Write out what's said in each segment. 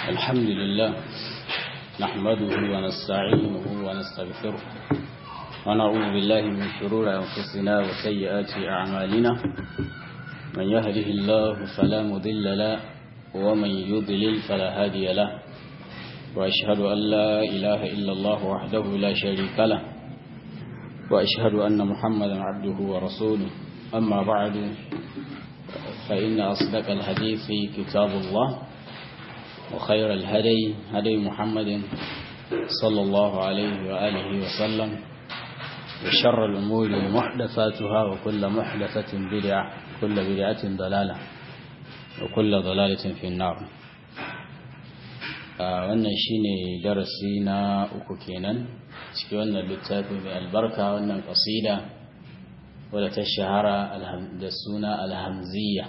الحمد لله نحمده ونستعينه ونستغفره ونعوذ بالله من شرور أنفسنا وسيئات أعمالنا من يهده الله فلا مضل له ومن يضلل فلا هادي له وأشهد أن لا إله إلا الله وحده لا شريك له وأشهد أن محمدا عبده ورسوله أما بعد فإن أصدق الحديث كتاب الله وخير الهدي هدي محمد صلى الله عليه وآله وسلم وشر الأمور محدثاتها وكل محدثة بدعة كل بدعة ضلالة وكل ضلالة في النار wannan shine darasi na uku kenan cikin wannan littafi mai albarka wannan kasida wadda ta shahara da suna alhamziya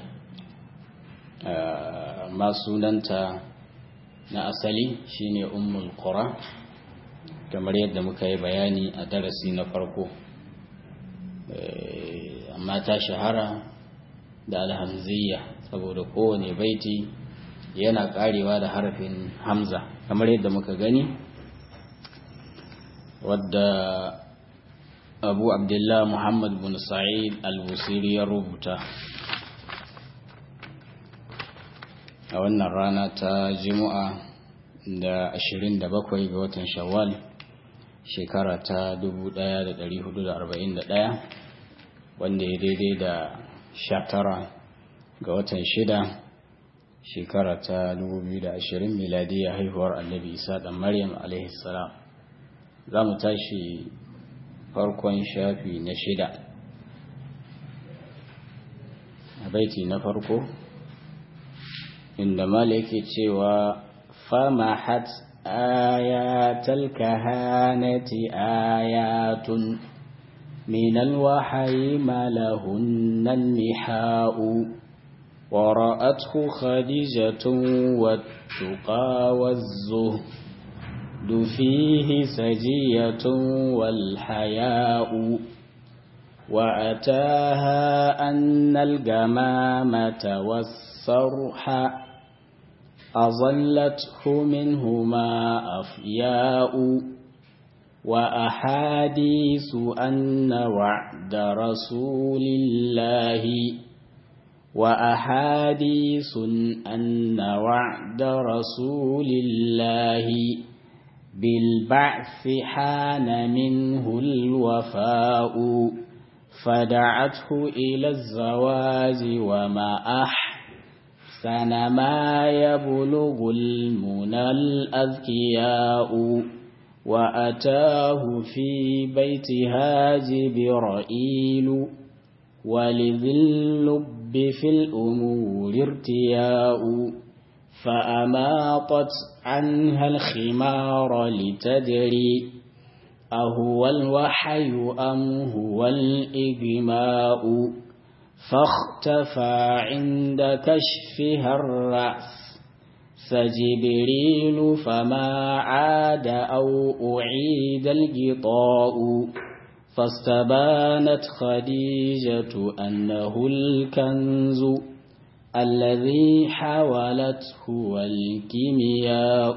ma sunanta na asali shine ummul qura kamar yadda muka yi bayani a darasi na farko amma ta shahara da alhamziya saboda kowane baiti yana karewa da harafin hamza kamar yadda muka gani wadda abu abdullah muhammad bin sa'id al-busiri ya rubuta a wannan rana ta jimu'a da 27 ga watan shawwal shekara ta 1441 wanda ya daidai da 19 ga watan shida shekara ta 2020 miladiya haihuwar annabi isa dan maryam alaihi salam za mu tashi farkon shafi na shida a baiti na farko inda mala yake cewa famahat ayatal kahanati ayatun min alwahyi ma lahunna nihau ورأته خديجة والتقى والزهد فيه سجية والحياء وأتاها أن الجمامة والصرح أظلته منهما أفياء وأحاديث أن وعد رسول الله وأحاديث أن وعد رسول الله بالبعث حان منه الوفاء فدعته إلى الزواج وما أحسن ما يبلغ المنى الأذكياء وأتاه في بيتها جبرائيل ولذي اللب في الأمور ارتياء فأماطت عنها الخمار لتدري أهو الوحي أم هو الإجماء فاختفى عند كشفها الرأس فجبريل فما عاد أو أعيد الغطاء فاستبانت خديجة أنه الكنز الذي حولته الكيمياء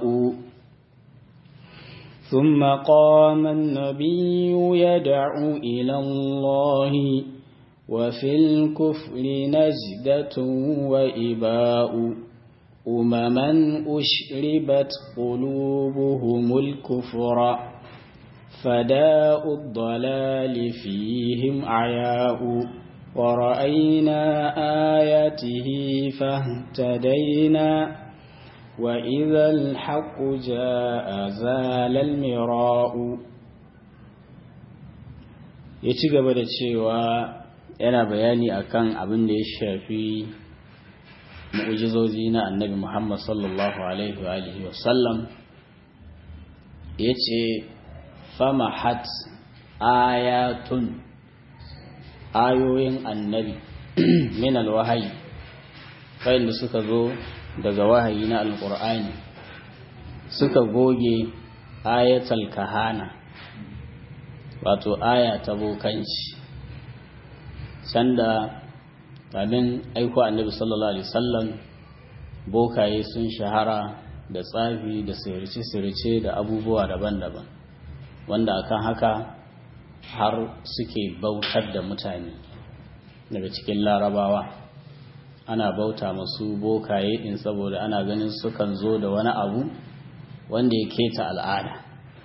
ثم قام النبي يدعو إلى الله وفي الكفر نجدة وإباء أمما أشربت قلوبهم الكفر فداء الضلال فيهم عياء ورأينا آياته فاهتدينا وإذا الحق جاء زال المراء ya ci gaba da cewa yana bayani akan abin da ya shafi mu'ujizozi na annabi Muhammad sallallahu alaihi wa alihi wa sallam ya ce famahat ayatun ayoyin annabi min alwahayi da suka zo daga wahayi na alkur'ani suka goge ayatul kahana wato aya ta bokanci sanda kamin aiko annabi sallallahu alaihi wasallam bokaye sun shahara da tsafi da sirce-sirce da abubuwa daban-daban wanda akan haka har suke bautar da mutane daga cikin larabawa ana bauta masu bokaye din saboda ana ganin sukan zo da wani abu wanda ya keta al'ada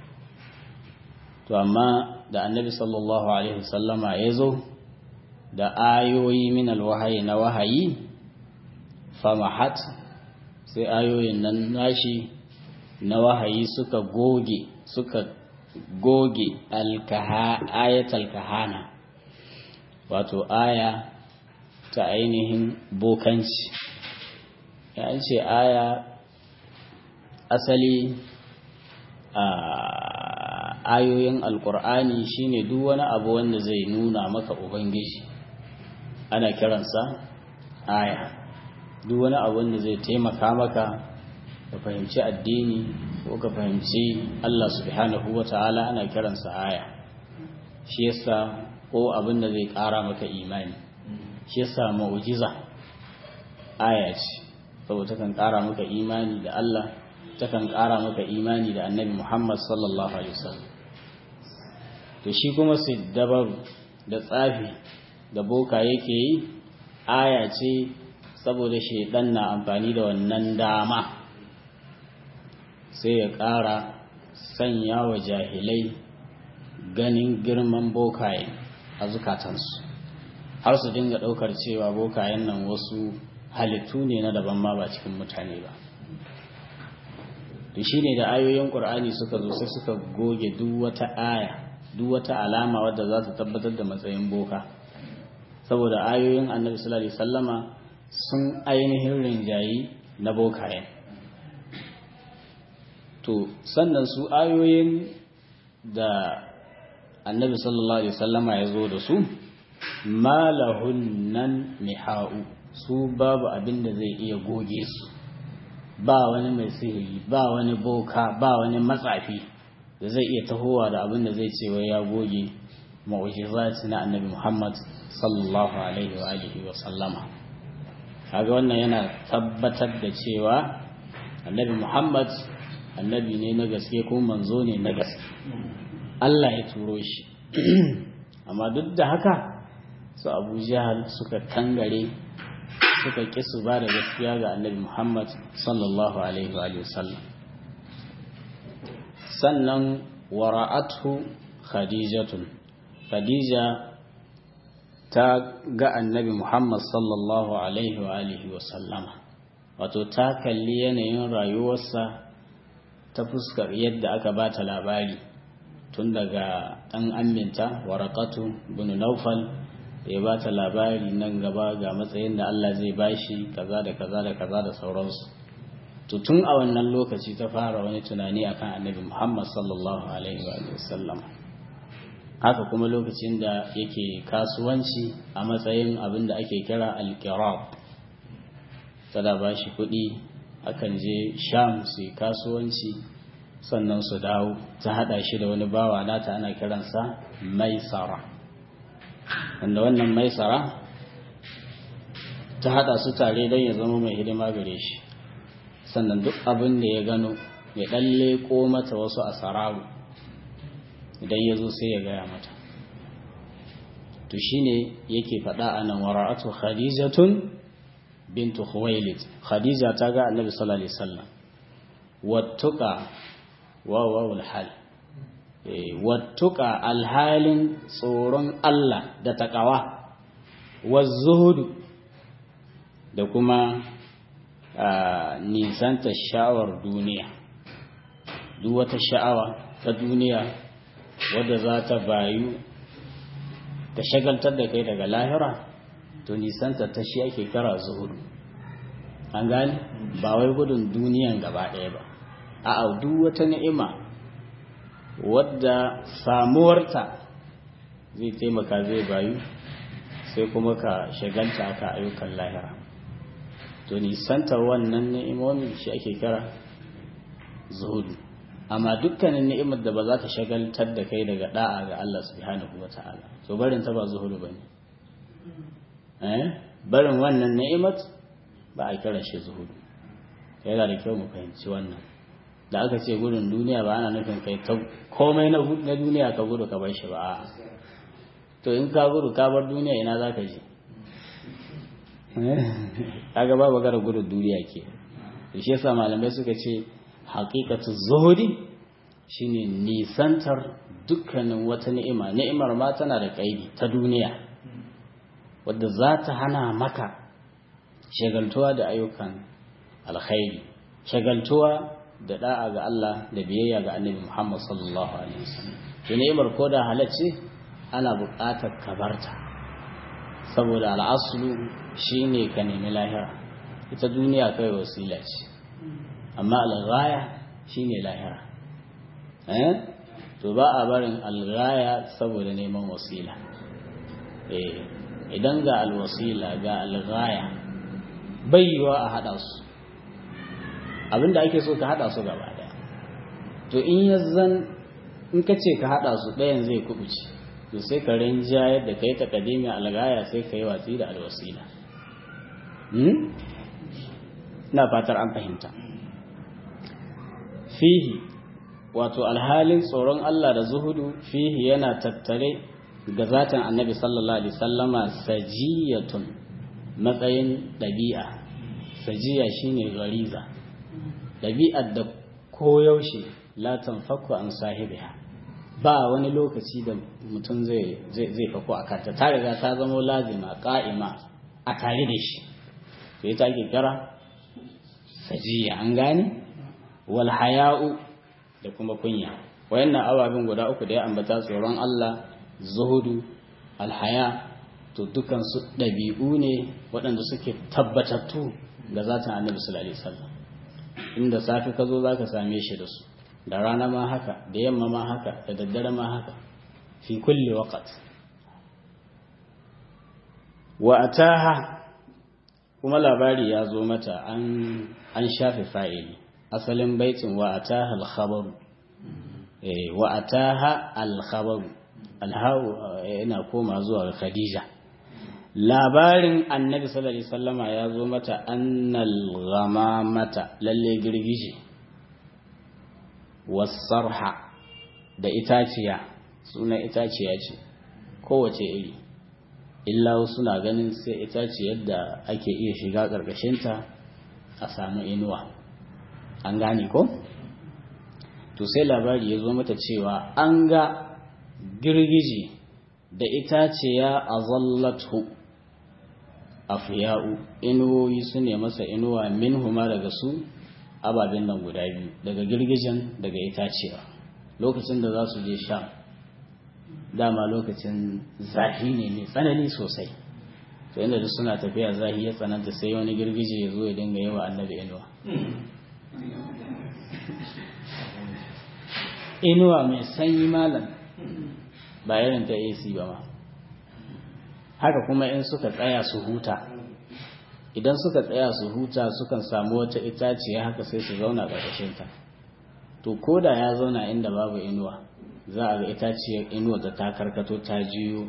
to amma da annabi sallallahu alaihi wasallama ya zo da ayoyi min alwahayi na wahayi famahat sai ayoyin nan nashi na wahayi suka goge suka goge ayatul kahana wato aya ta ainihin bokanci ya ce aya asali a ayoyin alkur'ani shine duk wani abu wanda zai nuna maka ubangiji ana kiransa aya duk wani abu wanda zai taimaka maka ka fahimci addini ko ka fahimci Allah subhanahu wata'ala ana kiransa aya shi yasa ko abin da zai ƙara maka imani shi yasa mu'jiza aya ce saboda takan ƙara maka imani da Allah takan ƙara maka imani da Annabi Muhammad sallallahu alaihi wasallam to shi kuma siddabaru da tsafi da boka yake yi aya ce saboda shaidan na amfani da wannan dama sai ya ƙara sanya wa jahilai ganin girman bokaye a zukatansu har su dinga ɗaukar cewa bokayen nan wasu halittu ne na daban ma ba cikin mutane ba to shine da ayoyin ƙur'ani suka zo sai suka goge duk wata aya duk wata alama wadda za ta tabbatar da matsayin boka saboda ayoyin annabi sallallahu alaihi wasallama sun ainihin rinjayi na bokayen to sannan su ayoyin da annabi sallallahu alaihi wasallama ya zo da su malahun nan miha'u su babu abin da zai iya goge su ba wani mai sihiri ba wani boka ba wani matsafi da zai iya tahowa da abin da zai ce wai ya goge mu'jizat na annabi Muhammad sallallahu alaihi wa alihi wa sallama kaga wannan yana tabbatar da cewa annabi Muhammad annabi ne na gaske ko manzo ne na gaske Allah ya turo shi amma duk da haka su Abu Jahal suka kangare suka ƙi su ba da gaskiya ga annabi Muhammad sallallahu alaihi wa sallam sannan wara'athu khadijatun khadija ta ga annabi Muhammad sallallahu alaihi wa alihi wa sallama wato ta kalli yanayin rayuwarsa ta fuskar yadda aka ba ta labari tun daga ɗan aminta warakatu bin naufal da ya ba ta labari nan gaba ga matsayin da Allah zai bashi kaza da kaza da kaza da sauransu to tun a wannan lokaci ta fara wani tunani akan annabi Muhammad sallallahu alaihi wa sallam haka kuma lokacin da yake kasuwanci a matsayin abin da ake kira alkirab tada ba shi kuɗi akan je sham su kasuwanci sannan su dawo ta haɗa shi da wani bawa nata ana kiransa maisara wanda wannan maisara ta haɗa su tare don ya zama mai hidima gare shi sannan duk abin da ya gano ya ɗan leƙo mata wasu asararu idan ya zo sai ya gaya mata to shine yake faɗa a nan wara'atu khadijatun bintu khuwailid khadija ta ga annabi sallallahu alaihi wasallam wattuqa wa wawul hal wattuqa alhalin tsoron Allah da taqawa zuhudu da kuma nisanta sha'awar duniya duk wata sha'awa ta duniya wadda za ta bayu ta shagaltar da kai daga lahira to nisanta ta shi ake kara zuhudu an gani ba wai gudun duniyan gaba ɗaya ba a duk wata ni'ima wadda samuwarta zai taimaka zai bayu sai kuma ka shagalta ka ayyukan lahira to nisanta wannan ni'imomin shi ake kira zuhudu amma dukkanin ni'imar da ba za ta shagaltar da kai daga da'a ga Allah subhanahu wa ta'ala to barin ta ba zuhudu bane eh barin wannan ni'imat ba a kira shi zuhudu yana da kyau mu fahimci wannan da aka ce gudun duniya ba ana nufin kai ta komai na duniya ka gudu ka bar shi ba to in ka gudu ka bar duniya ina za ka je kaga ba bagara gudun duniya ke shi yasa malamai suka ce haqiqatu zuhudi shine nisantar dukkanin wata ni'ima ni'imar ma tana da kaidi ta duniya wadda za ta hana maka shagaltuwa da ayyukan alkhairi shagaltuwa da da'a ga Allah da biyayya ga Annabi Muhammad sallallahu alaihi wasallam to ni'imar ko da halacce ana buƙatar kabarta saboda al'aslu shine ka nemi lahira ita duniya kai wasila ce amma al-ghaya shine lahira eh to ba a barin al-ghaya saboda neman wasila eh idan ga al-wasila ga al-ghaya bai yiwa a hada su abinda ake so ka hada su gaba daya to in yazzan in ka ce ka hada su ɗayan zai kubuce to sai ka rinjayar da kai takadimi algaya sai ka yi watsi da alwasila na fatar an fahimta fihi wato alhalin tsoron Allah da zuhudu fihi yana tattare ga zatin annabi sallallahu alaihi sallama sajiyatun matsayin ɗabi'a sajiya shine gariza ɗabi'ar da koyaushe la tanfaku an sahibiha ba wani lokaci da mutum zai zai fako a kanta ta riga ta zama lazima ƙa'ima a tare da shi to ita ake kira sajiya an gane wal haya'u da kuma kunya wayannan ababen guda uku da ya ambata tsoron Allah zuhudu alhaya to dukan su ɗabi'u ne waɗanda suke tabbatattu ga zatin annabi sallallahu alaihi wasallam inda safi ka zo zaka same shi da su da rana ma haka da yamma ma haka da daddare ma haka fi kulli waqt wa ataha kuma labari ya zo mata an an shafe fa'ili asalin baitin wa ataha al-khabar eh wa ataha al-khabar al-hawu yana koma zuwa ga Khadija labarin annabi sallallahu alaihi wasallama ya zo mata annal ghamamata lalle girgije wasarha da itaciya suna itaciya ce kowace iri illa suna ganin sai itaciyar da ake iya shiga ƙarƙashinta a samu inuwa an gane ko to sai labari ya zo mata cewa an ga girgije da itaciya a zallatu afiya'u inuwoyi su ne masa inuwa min huma daga su ababen nan guda biyu daga girgijen daga itacewa lokacin da za su je sha dama lokacin zafi ne mai tsanani sosai to inda duk suna tafiya zafi ya tsananta sai wani girgije ya zo ya dinga yawa annabi inuwa inuwa mai sanyi malam ba irin ta AC ba ma haka kuma in suka tsaya su huta idan suka tsaya su huta sukan samu wata itaciya haka sai su zauna ƙarƙashinta to ko da ya zauna inda babu inuwa za a ga itaciyar inuwa da ta karkato ta jiyo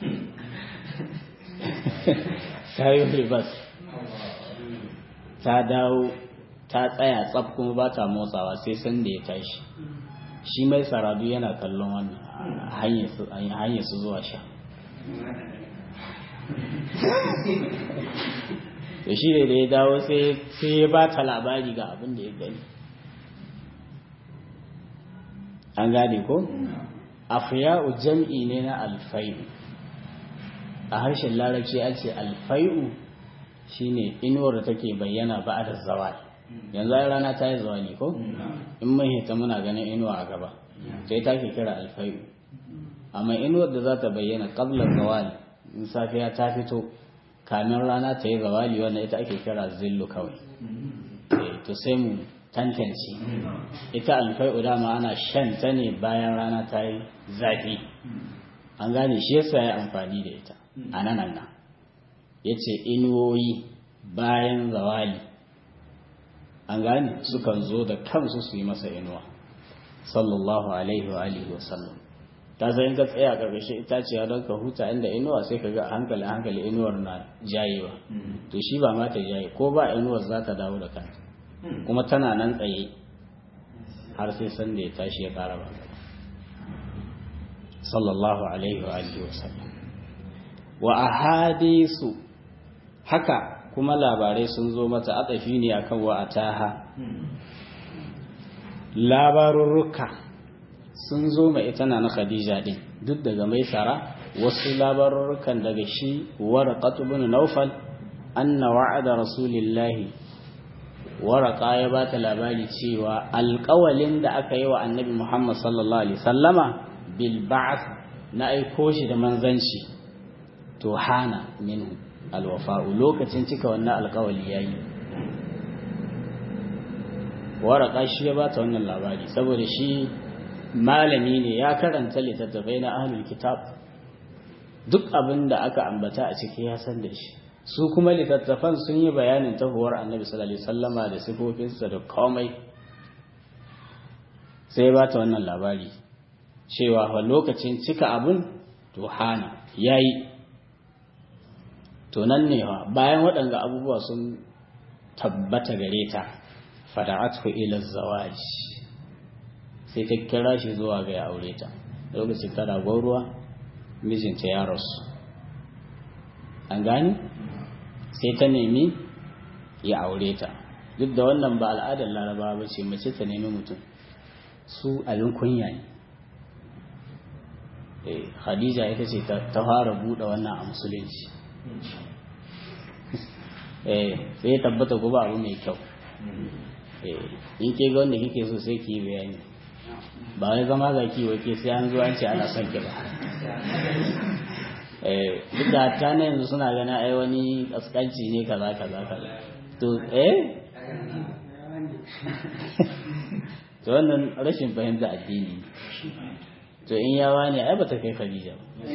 ta yi ribas ta dawo ta tsaya tsaf kuma ba ta motsawa sai sanda ya tashi shi mai saradu yana kallon wannan hanyar su zuwa sha da shi ne da ya dawo sai ya ba ta labari ga abin da ya gani an gane ko? afiya'u jam'i ne na alfai'u a harshen larabci a ce alfai'u shine inuwar da take bayyana ba da zawali yanzu ai rana ta yi zawali ko? in mun hita muna ganin inuwa a gaba sai ta ke kira alfai'u amma inuwar da za ta bayyana ƙablar zawali in safiya ta fito kamin rana ta yi zawali wannan ita ake kira zillu kawai to sai mu tantance ita alfai'u dama ana shan ta ne bayan rana ta yi zafi an gane shi yasa ya amfani da ita a nan nan ya ce inuwoyi bayan zawali an gane sukan zo da kansu su yi masa inuwa sallallahu alaihi wa alihi wa sallam ta zai ka tsaya a ƙarƙashin itaciya don ka huta inda inuwa sai ka ga hankali hankali inuwar na jayewa to shi ba ma ta jaye ko ba inuwar za ta dawo da kanta kuma tana nan tsaye har sai sanda ya tashi ya ƙara ba sallallahu alaihi wa alihi wa sallam wa ahadisu haka kuma labarai sun zo mata atafi ne akan wa ataha labarurruka sun zo ma ita na na Khadija din duk daga mai sara wasu labarurrukan daga shi waraqat ibn Nawfal anna wa'ada rasulillahi waraka ya bata labari cewa alƙawalin da aka yi wa annabi Muhammad sallallahu alaihi sallama bil ba'th na aiko shi da manzanci to hana minhu alwafa'u lokacin cika wannan alƙawali yayi waraka shi ya bata wannan labari saboda shi malami ne ya karanta littattafai na ahlul kitab duk abin da aka ambata a ciki ya san da shi su kuma littattafan sun yi bayanin tahuwar annabi sallallahu alaihi wasallama da sifofinsa da komai sai ba ta wannan labari cewa fa lokacin cika abun to hana yayi to nan ne wa bayan waɗanga abubuwa sun tabbata gare ta fada'atu ila zawaj sai ta kira shi zuwa ga ya aure ta lokacin tana gwauruwa mijinta ya rasu an gani sai ta nemi ya aure ta duk da wannan ba al'adar laraba ba ce mace ta nemi mutum su abin kunya ne khadija ita ce ta fara buɗe wannan a musulunci sai ya tabbata ko ba abu mai kyau in ke ga wanda kike so sai ki yi bayani ba wai zama ga ki wake sai an zo an ce ana son ki ba duk da hatta na yanzu suna gani ai wani kaskanci ne kaza kaza kaza to eh to wannan rashin fahimta addini to in yawa ne ai bata kai Khadija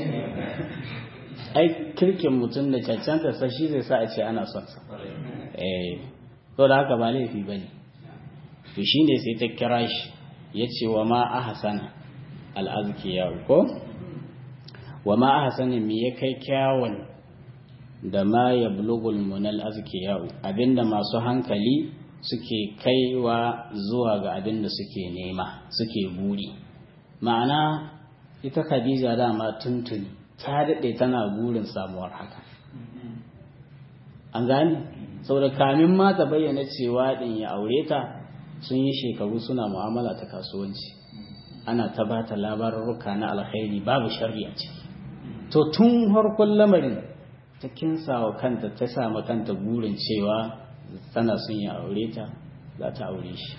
ai kirkin mutum da cancanta sa shi zai sa a ce ana son sa eh to da haka ba laifi bane to shine sai ta kira shi yace wa ma ahsana al-azkiya ko wa ma ahsana me ya kai kyawun da ma yablugul munal azkiya abinda masu hankali suke kaiwa zuwa ga abinda suke nema suke buri ma'ana ita Khadija dama tuntuni ta daɗe tana burin samuwar haka an gani saboda kamin ma ta bayyana cewa ɗin ya aure ta sun yi shekaru suna mu'amala ta kasuwanci ana ta ba ta labarurruka na alkhairi babu sharri a ciki to tun harkon lamarin ta kinsa wa kanta ta sama kanta burin cewa tana son ya aure ta za ta aure shi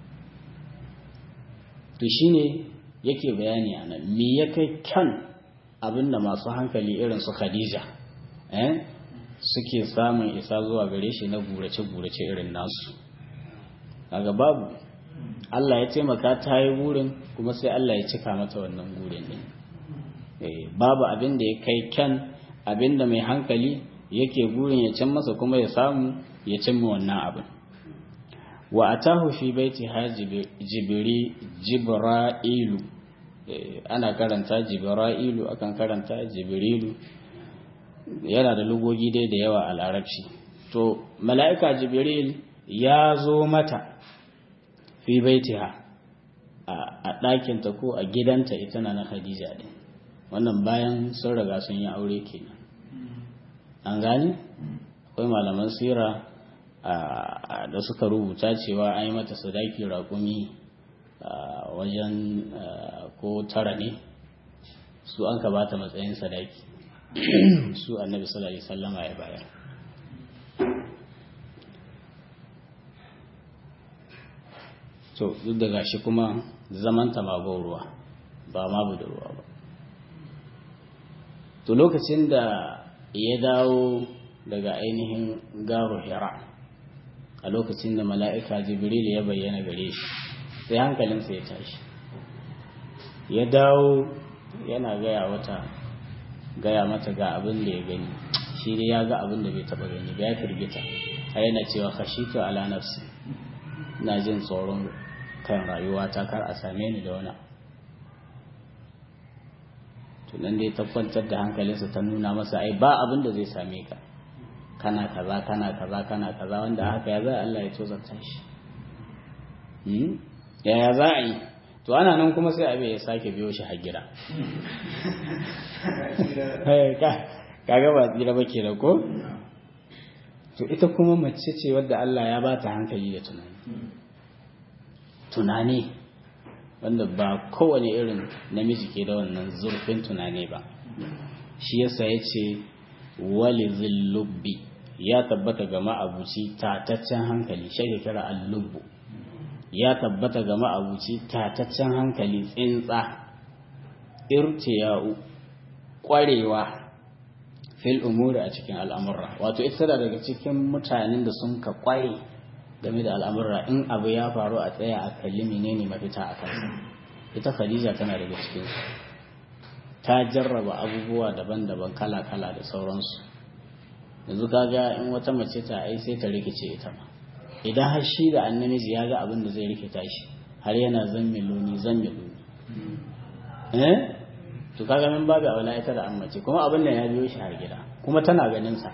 to shine yake bayani a nan me ya kai kyan abinda masu hankali irin su khadija eh suke samun isa zuwa gare shi na gurace-gurace irin nasu kaga babu Allah ya taimaka ta yi burin kuma sai Allah ya cika mata wannan burin din babu abin da ya kai kyan abin da mai hankali yake burin ya cin masa kuma ya samu ya cimma wannan abin wa atahu fi baiti ha jibiri jibra'ilu ana karanta jibra'ilu akan karanta jibrilu yana da lugogi dai da yawa a larabci to mala'ika jibril ya zo mata fi baitiha a ɗakinta ko a gidanta ita na na khadija ɗin wannan bayan sun riga sun yi aure kenan an gani akwai malaman sira da suka rubuta cewa an yi mata sadaki raƙumi wajen ko tara ne su an ka bata matsayin sadaki su annabi sallallahu alaihi wasallama ya bayar to duk da gashi kuma zamanta ma ruwa ba ma budurwa ba to lokacin da ya dawo daga ainihin garo hira a lokacin da mala'ika jibril ya bayyana gare shi sai hankalinsa ya tashi ya dawo yana gaya wata gaya mata ga abin da ya gani shi dai ya ga abin da bai taba gani ba ya firgita a yana cewa khashitu ala nafsi na jin tsoron kan rayuwa ta kar a same ni da wani tunan dai ta kwantar da hankalinsa ta nuna masa ai ba abin da zai same ka kana kaza kana kaza kana kaza wanda haka ya zai Allah ya tozarta shi yaya za a yi to ana nan kuma sai abin ya sake biyo shi har gida kaga ba tsira ba ke da ko to ita kuma mace ce wadda Allah ya ba ta hankali da tunani tunani wanda ba kowane irin namiji ke da wannan zurfin tunani ba shi yasa ya ce wali zillubbi ya tabbata ga ma'abuci tataccen hankali shi kira allubbu ya tabbata ga ma'abuci tataccen hankali tsintsa irtiya'u kwarewa fil umuri a cikin al'amurra wato ita da daga cikin mutanen da sun ka kware game da al'amurra in abu ya faru a tsaya a kalli menene mafita a kansa ita khadija tana daga cikin ta jarraba abubuwa daban-daban kala-kala da sauransu yanzu kaga in wata mace ta ai sai ta rikice ita ma idan har shi da annamiji ya ga abin da zai rikita shi har yana zammiloni zammiloni eh to kaga min babu aula ita da ammace kuma abin da ya biyo shi har gida kuma tana ganin sa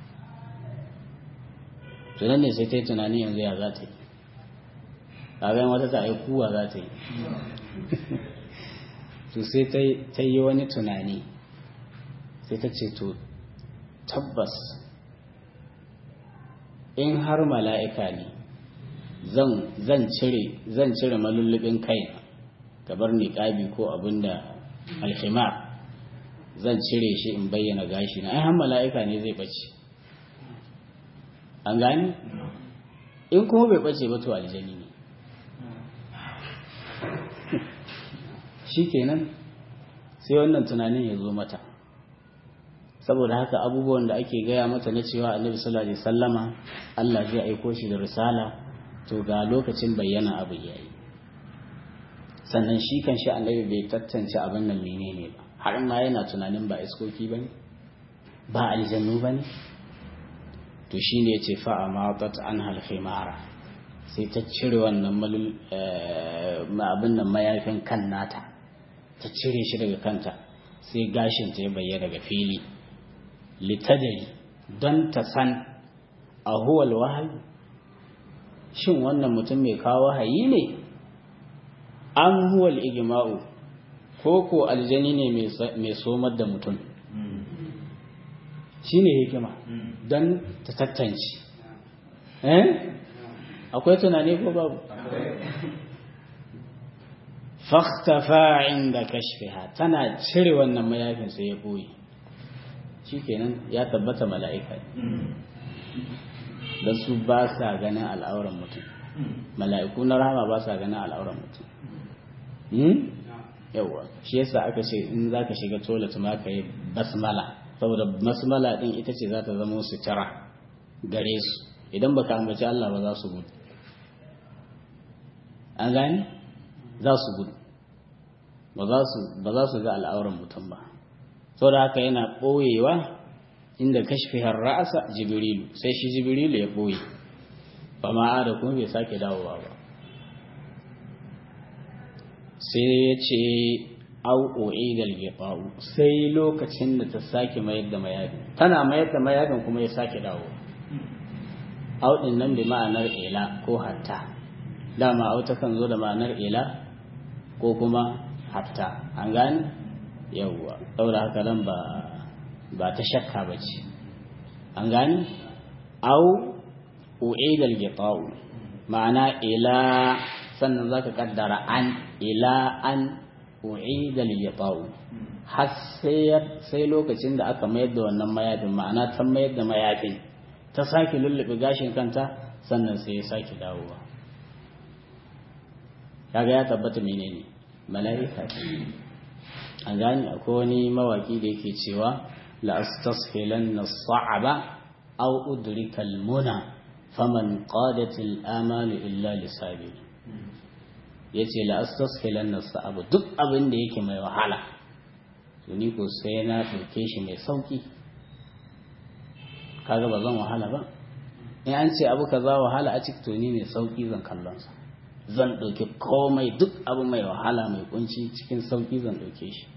to nan ne sai ta yi tunani yanzu ya za ta yi kaga in wata ta ai kuwa za ta yi to sai ta yi wani tunani sai ta ce to tabbas in har mala'ika ne zan cire zan cire malullubin kaina gabar niƙabi ko abin da alhimar zan cire shi in bayyana gashi na ai har mala'ika ne zai ɓace an gani in kuma bai ɓace ba to aljani ne shi kenan sai wannan tunanin ya zo mata saboda haka abubuwan da ake gaya mata na cewa annabi sallallahu alaihi sallama Allah zai aiko shi da risala to ga lokacin bayyana abu yayi sannan shi kan shi annabi bai tattance abin nan menene ba har ma yana tunanin ba iskoki bane ba aljannu bane to shine yace fa amatat an hal khimara sai ta cire wannan malul abin nan mayafin kan nata ta cire shi daga kanta sai gashin ta ya bayyana daga fili litadari don ta san a huwal wahayi shin wannan mutum mai kawo wahayi ne an huwal igima'u ko ko aljani ne mai somar da mutum shi ne hikima don ta tattance eh akwai tunani ko babu fakhtafa inda kashfiha tana cire wannan mayafin sai ya boye shikenan ya tabbata mala'ika dan su ba sa ganin al'auran mutum mala'iku na rahama ba sa ganin al'auran mutum yawa shi yasa aka ce in zaka shiga toilet ma ka yi basmala saboda basmala din ita ce za ta zama sutura gare su idan baka ambaci Allah ba za su gudu an gani za su gudu ba za su ga al'auran mutum ba sau da haka yana ɓoyewa inda kashfihar ra'asa jibrilu sai shi jibrilu ya ɓoye ba ma'a da kuma bai sake dawowa ba sai ya ce au'o'i da gifa'u sai lokacin da ta sake mayar da mayafin tana mayar da mayafin kuma ya sake dawowa auɗin nan bi ma'anar ila ko hatta dama auta kan zo da ma'anar ila ko kuma hatta an gani yawwa saboda haka nan ba ba ta shakka ba ce an gani au u'idal gita'u ma'ana ila sannan zaka kaddara an ila an u'idal gita'u har sai lokacin da aka mayar da wannan mayafin ma'ana ta mayar da mayafin ta sake lullube gashin kanta sannan sai ya sake dawowa kaga ya tabbata menene mala'ika a gani akwai wani mawaki da yake cewa la astashilanna sa'aba aw udrika al-muna faman qadat al-amal illa lisabi yace la astashilanna sa'aba duk abin da yake mai wahala to ni ko sai na dauke shi mai sauki kaga ba zan wahala ba in an ce abu kaza wahala a cikin to ni mai sauki zan kallon sa zan ɗauki komai duk abu mai wahala mai kunci cikin sauƙi zan ɗauke shi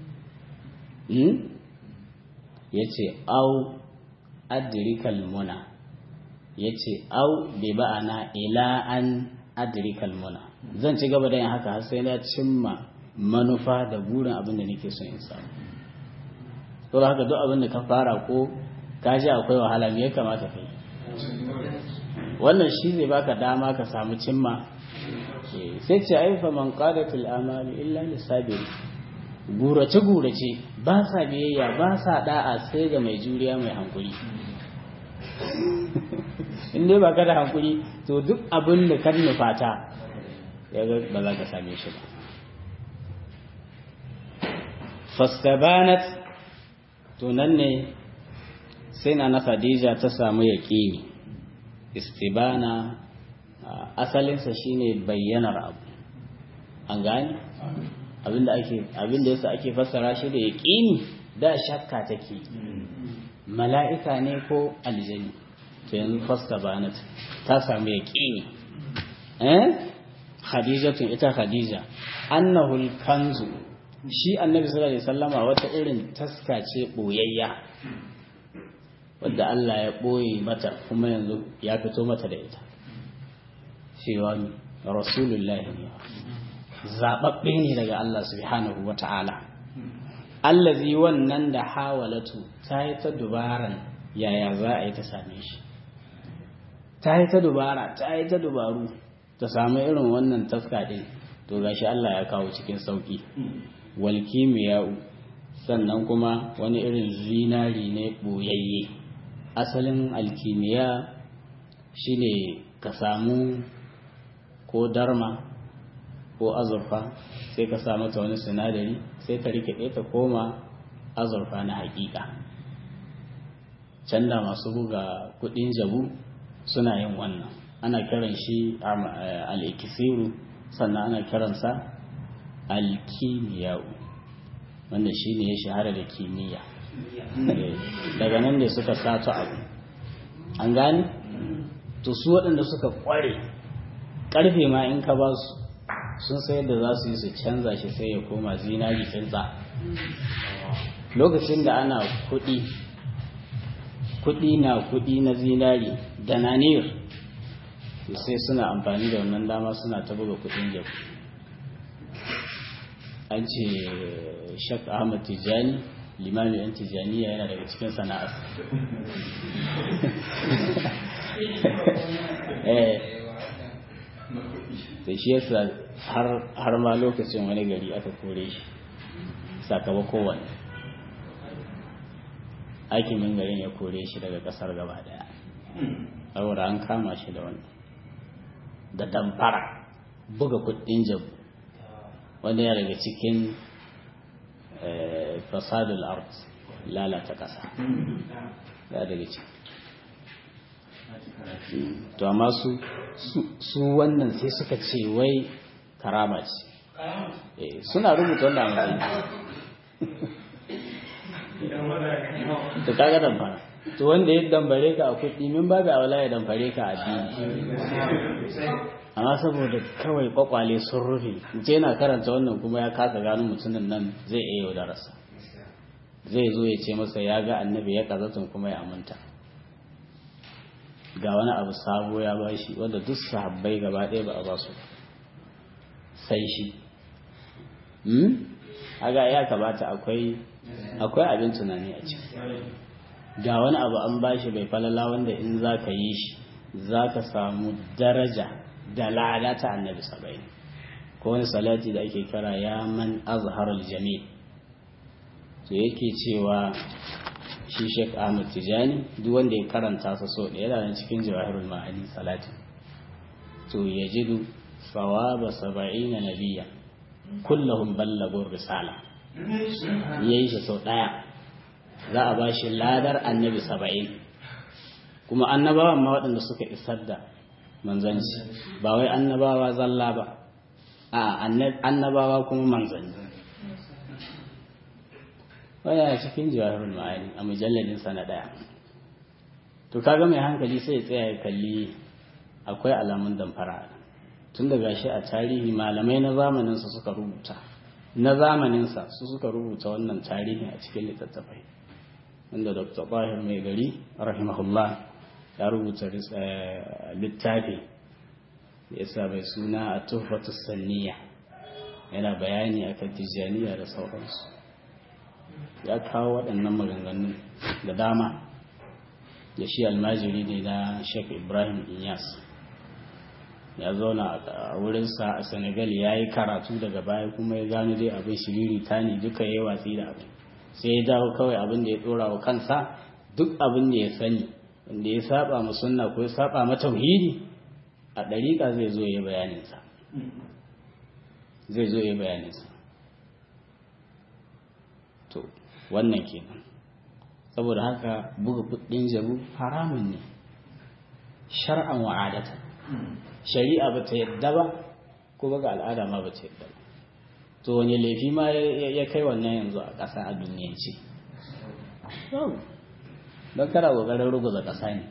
ya ce au adirikal muna ya ce au bi ba'ana ila an adrikal muna zan ci gaba da yin haka har sai na cimma manufa da burin abin da nake son in samu to haka duk abin da ka fara ko ka ji akwai wahala me ya kamata kai wannan shi zai baka dama ka samu cimma sai ce aifa man qadatul amali illa lisabir gurace gurace ba sa biyayya ba sa da'a sai ga mai juriya mai hankuri in dai ba ka da hankuri to duk abin da kan nufata ya ba za ka same shi ba fastabanat to nan ne sai na na khadija ta samu yaƙini istibana asalinsa shine bayyanar abu an gane abinda ake abinda yasa ake fassara shi da yaƙini da shakka take mala'ika ne ko aljani to yanzu fastabanat ta samu yaƙini eh khadijatu ita khadija annahu kanzu shi annabi sallallahu alaihi wasallama wata irin taska ce boyayya wadda Allah ya boye mata kuma yanzu ya fito mata da ita cewa rasulullahi ne zababbe ne daga Allah subhanahu wata'ala allazi wannan da hawalatu ta yi ta dubaran yaya za a yi ta same shi ta yi ta dubara ta yi ta dubaru ta samu irin wannan taska din to gashi Allah ya kawo cikin sauki wal kimiya'u sannan kuma wani irin zinari ne boyayye asalin alkimiya shine ka samu ko darma ko azurfa sai ka samu ta wani sinadari sai ka rike ta koma azurfa na hakika can da masu buga kudin jabu suna yin wannan ana kiran shi al-ikisiru sannan ana kiransa alkimiyau wanda shi ne ya shahara da kimiyya daga nan ne suka sato abu an gane to su waɗanda suka ƙware ƙarfe ma in ka ba su sun sayar da za su yi su canza shi sai ya koma zinari tsintsa lokacin da ana kuɗi kuɗi na kuɗi na zinari da naniyar sai suna amfani da wannan dama suna ta buga kuɗin jabu an ce shak ahmad tijani limamin yan tijaniya yana daga cikin sana'ar da shi yasa har ma lokacin wani gari aka kore shi sakamakon wani hakimin garin ya kore shi daga kasar gaba daya saboda an kama shi da wani da damfara buga kudin jabu wanda ya daga cikin fasadul art lalata ƙasa ya daga ciki to amma su su wannan sai suka ce wai karama ce suna rubuta wanda a to kaga damfara to wanda ya dambare ka a kuɗi min babu a wala ya dambare ka a addini amma saboda kawai kwakwale sun rufe ce na karanta wannan kuma ya kasa gano mutumin nan zai iya yaudararsa zai zo ya ce masa ya ga annabi ya kazatun kuma ya aminta ga wani abu sabo ya ba shi wanda duk sahabbai gaba ɗaya ba a ba su sai shi aga ya kamata akwai akwai abin tunani a ciki ga wani abu an ba shi bai falala wanda in za ka yi shi za ka samu daraja da lada ta annabi saba'in ko wani salati da ake kira ya man azharul jamil to yake cewa shi Sheikh Ahmad Tijani duk wanda ya karanta sa so da yana cikin jawahirul ma'ani salati to yajidu sawaba saba'ina nabiyya kullahum ballagu risala yayi shi sau daya za a ba shi ladar annabi saba'in kuma annabawan ma waɗanda suka isar da manzanci ba wai annabawa zalla ba a annabawa kuma manzanni waya cikin jawahirul ma'ani a mujalladin sa na daya to kaga mai hankali sai ya tsaya ya kalli akwai alamun damfara tun da gashi a tarihi malamai na zamanin sa suka rubuta na zamanin sa su suka rubuta wannan tarihi a cikin littattafai wanda Dr. Bahir mai gari rahimahullah ya rubuta littafi da yasa bai suna a tuhfatu sanniya yana bayani akan tijjaniya da sauransu ya kawo waɗannan maganganu da dama da shi almajiri ne na sheikh ibrahim inyas ya zauna a wurinsa a senegal ya yi karatu daga baya kuma ya gano dai abin shiriri ta ne duka ya yi watsi da abin sai ya dawo kawai abin da ya ɗora wa kansa duk abin da ya sani wanda ya saba ma sunna ko ya saba ma tauhidi a ɗariƙa zai zo ya bayaninsa zai zo ya bayaninsa to wannan kenan saboda haka buga kuɗin jabu haramun ne shar'an wa'adata shari'a ba ta yadda ba ko ga al'ada ma ba ta yadda ba to wani laifi ma ya kai wannan yanzu a ƙasa a duniyance don kana ƙoƙarin ruguza ƙasa ne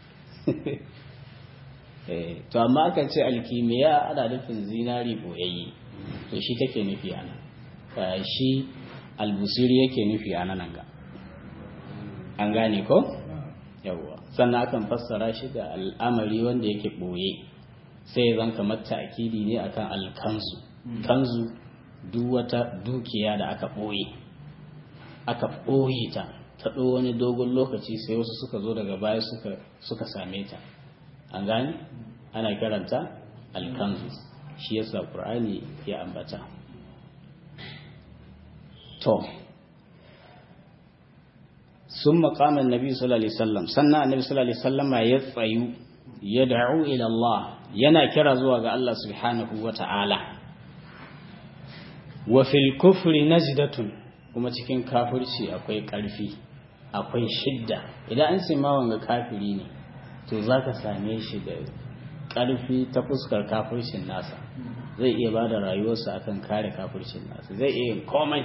to amma aka ce alkimiya ana nufin zinari boyayye to shi take nufi ana shi albusiri yake nufi ana nan ga an gane ko yawwa sannan akan fassara shi da al'amari wanda yake boye sai zan kamar ta'kidi ne akan alkanzu kanzu duk wata dukiya da aka boye aka boye ta ta wani dogon lokaci sai wasu suka zo daga baya suka suka same ta an gane ana karanta alkanzu shi yasa qur'ani ya ambata to sun makamin nabi sallallahu alaihi wasallam sannan annabi sallallahu alaihi wasallam ya tsayu ya da'u ila Allah yana kira zuwa ga Allah subhanahu wata'ala wa fil kufri najdatun kuma cikin kafirci akwai karfi akwai shidda idan an ce ma wanga kafiri ne to za ka same shi da ƙarfi ta fuskar kafircin nasa zai iya ba da rayuwarsa akan kare kafircin nasa zai iya yin komai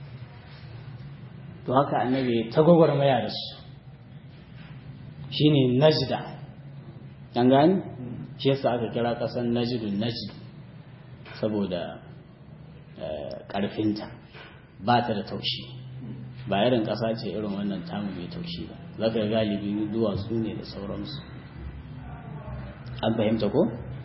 to haka annabi ta gwagwarmaya da su shi ne najda an gani shi yasa aka kira ƙasar najidun najid saboda ƙarfinta ba ta da taushi ba irin ƙasa ce irin wannan tamu mai taushi ba za ka galibi duwatsu ne da sauransu an fahimta ko?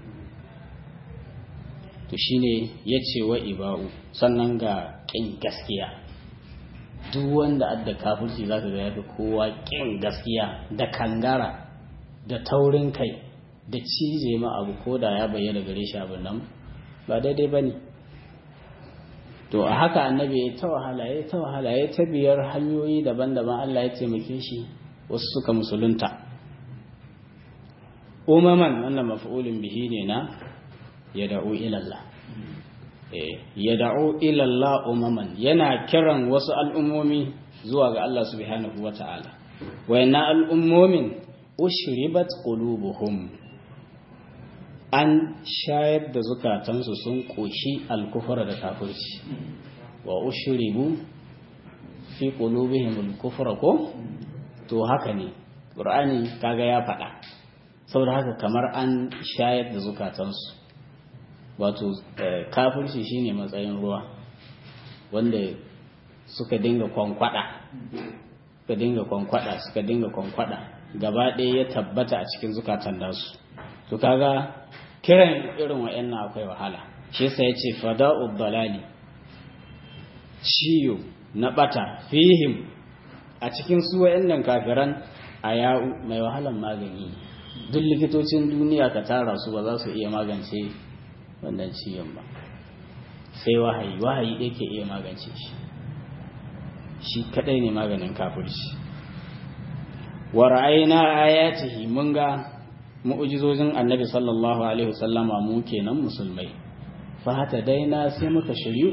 to shine ya ce wa iba'u sannan ga ƙin gaskiya duk wanda adda kafirci za ka ga ya fi kowa ƙin gaskiya da kangara da taurin kai da cije ma abu ko da ya bayyana gare shi abin nan ba daidai ba ne to a haka annabi ya ta wahala ya ta wahala ya ta biyar hanyoyi daban-daban Allah ya taimake shi wasu suka musulunta umaman wannan maf'ulin bihi ne na ya da'u ilallah ya da'u ilallah umaman yana kiran wasu al'ummomi zuwa ga Allah subhanahu wa ta'ala wayanna al'ummomin ushribat qulubuhum an shayar da zukatansu sun ƙoshi alkufar da kafirci wa ushribu fi qulubihim alkufra ko to haka ne qur'ani kaga ya faɗa saboda haka kamar an shayar da zukatansu wato kafirci shine matsayin ruwa wanda suka dinga kwankwada suka dinga kwankwada suka dinga kwankwada gaba ɗaya ya tabbata a cikin zukatan nasu to kaga kiran irin wa'annan akwai wahala shi yasa yace fada'u dalali ciyo na bata fihim a cikin su wa'annan kafiran ayau mai wahalan magani duk likitocin duniya ka tara su ba za su iya magance wannan ciyon ba sai wahayi wahayi ɗaya ke iya magance shi shi kadai ne maganin kafirci wa ra'ayna ayatihi mun ga mu'ujizojin annabi sallallahu alaihi wasallama mu kenan musulmai fa hata daina sai muka shiryu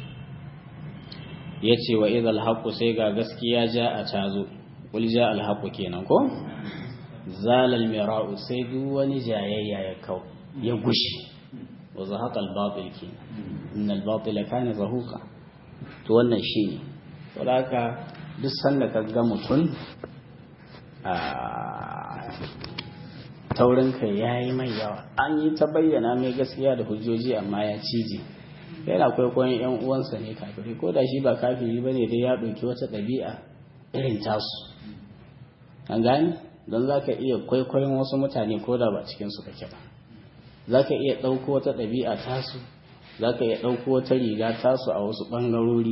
yace wa idhal haqqu sai ga gaskiya ja a tazo kul ja al haqqu kenan ko zalal mira'u sai duk wani jayayya ya kau ya gushi wa zahaqa al batil kenan innal batila kana zahuqa to wannan shine saboda haka duk sanda ka ga mutum a taurin kai ya yi mai yawa an yi ta bayyana mai gaskiya da hujjoji amma ya cije yana kwaikwayon yan uwansa ne kafiri ko da shi ba kafiri ba ne dai ya ɗauki wata ɗabi'a irin tasu an gani don za ka iya kwaikwayon wasu mutane ko da ba cikin su kake ba za ka iya ɗauko wata ɗabi'a tasu za ka iya ɗauko wata riga tasu a wasu ɓangarori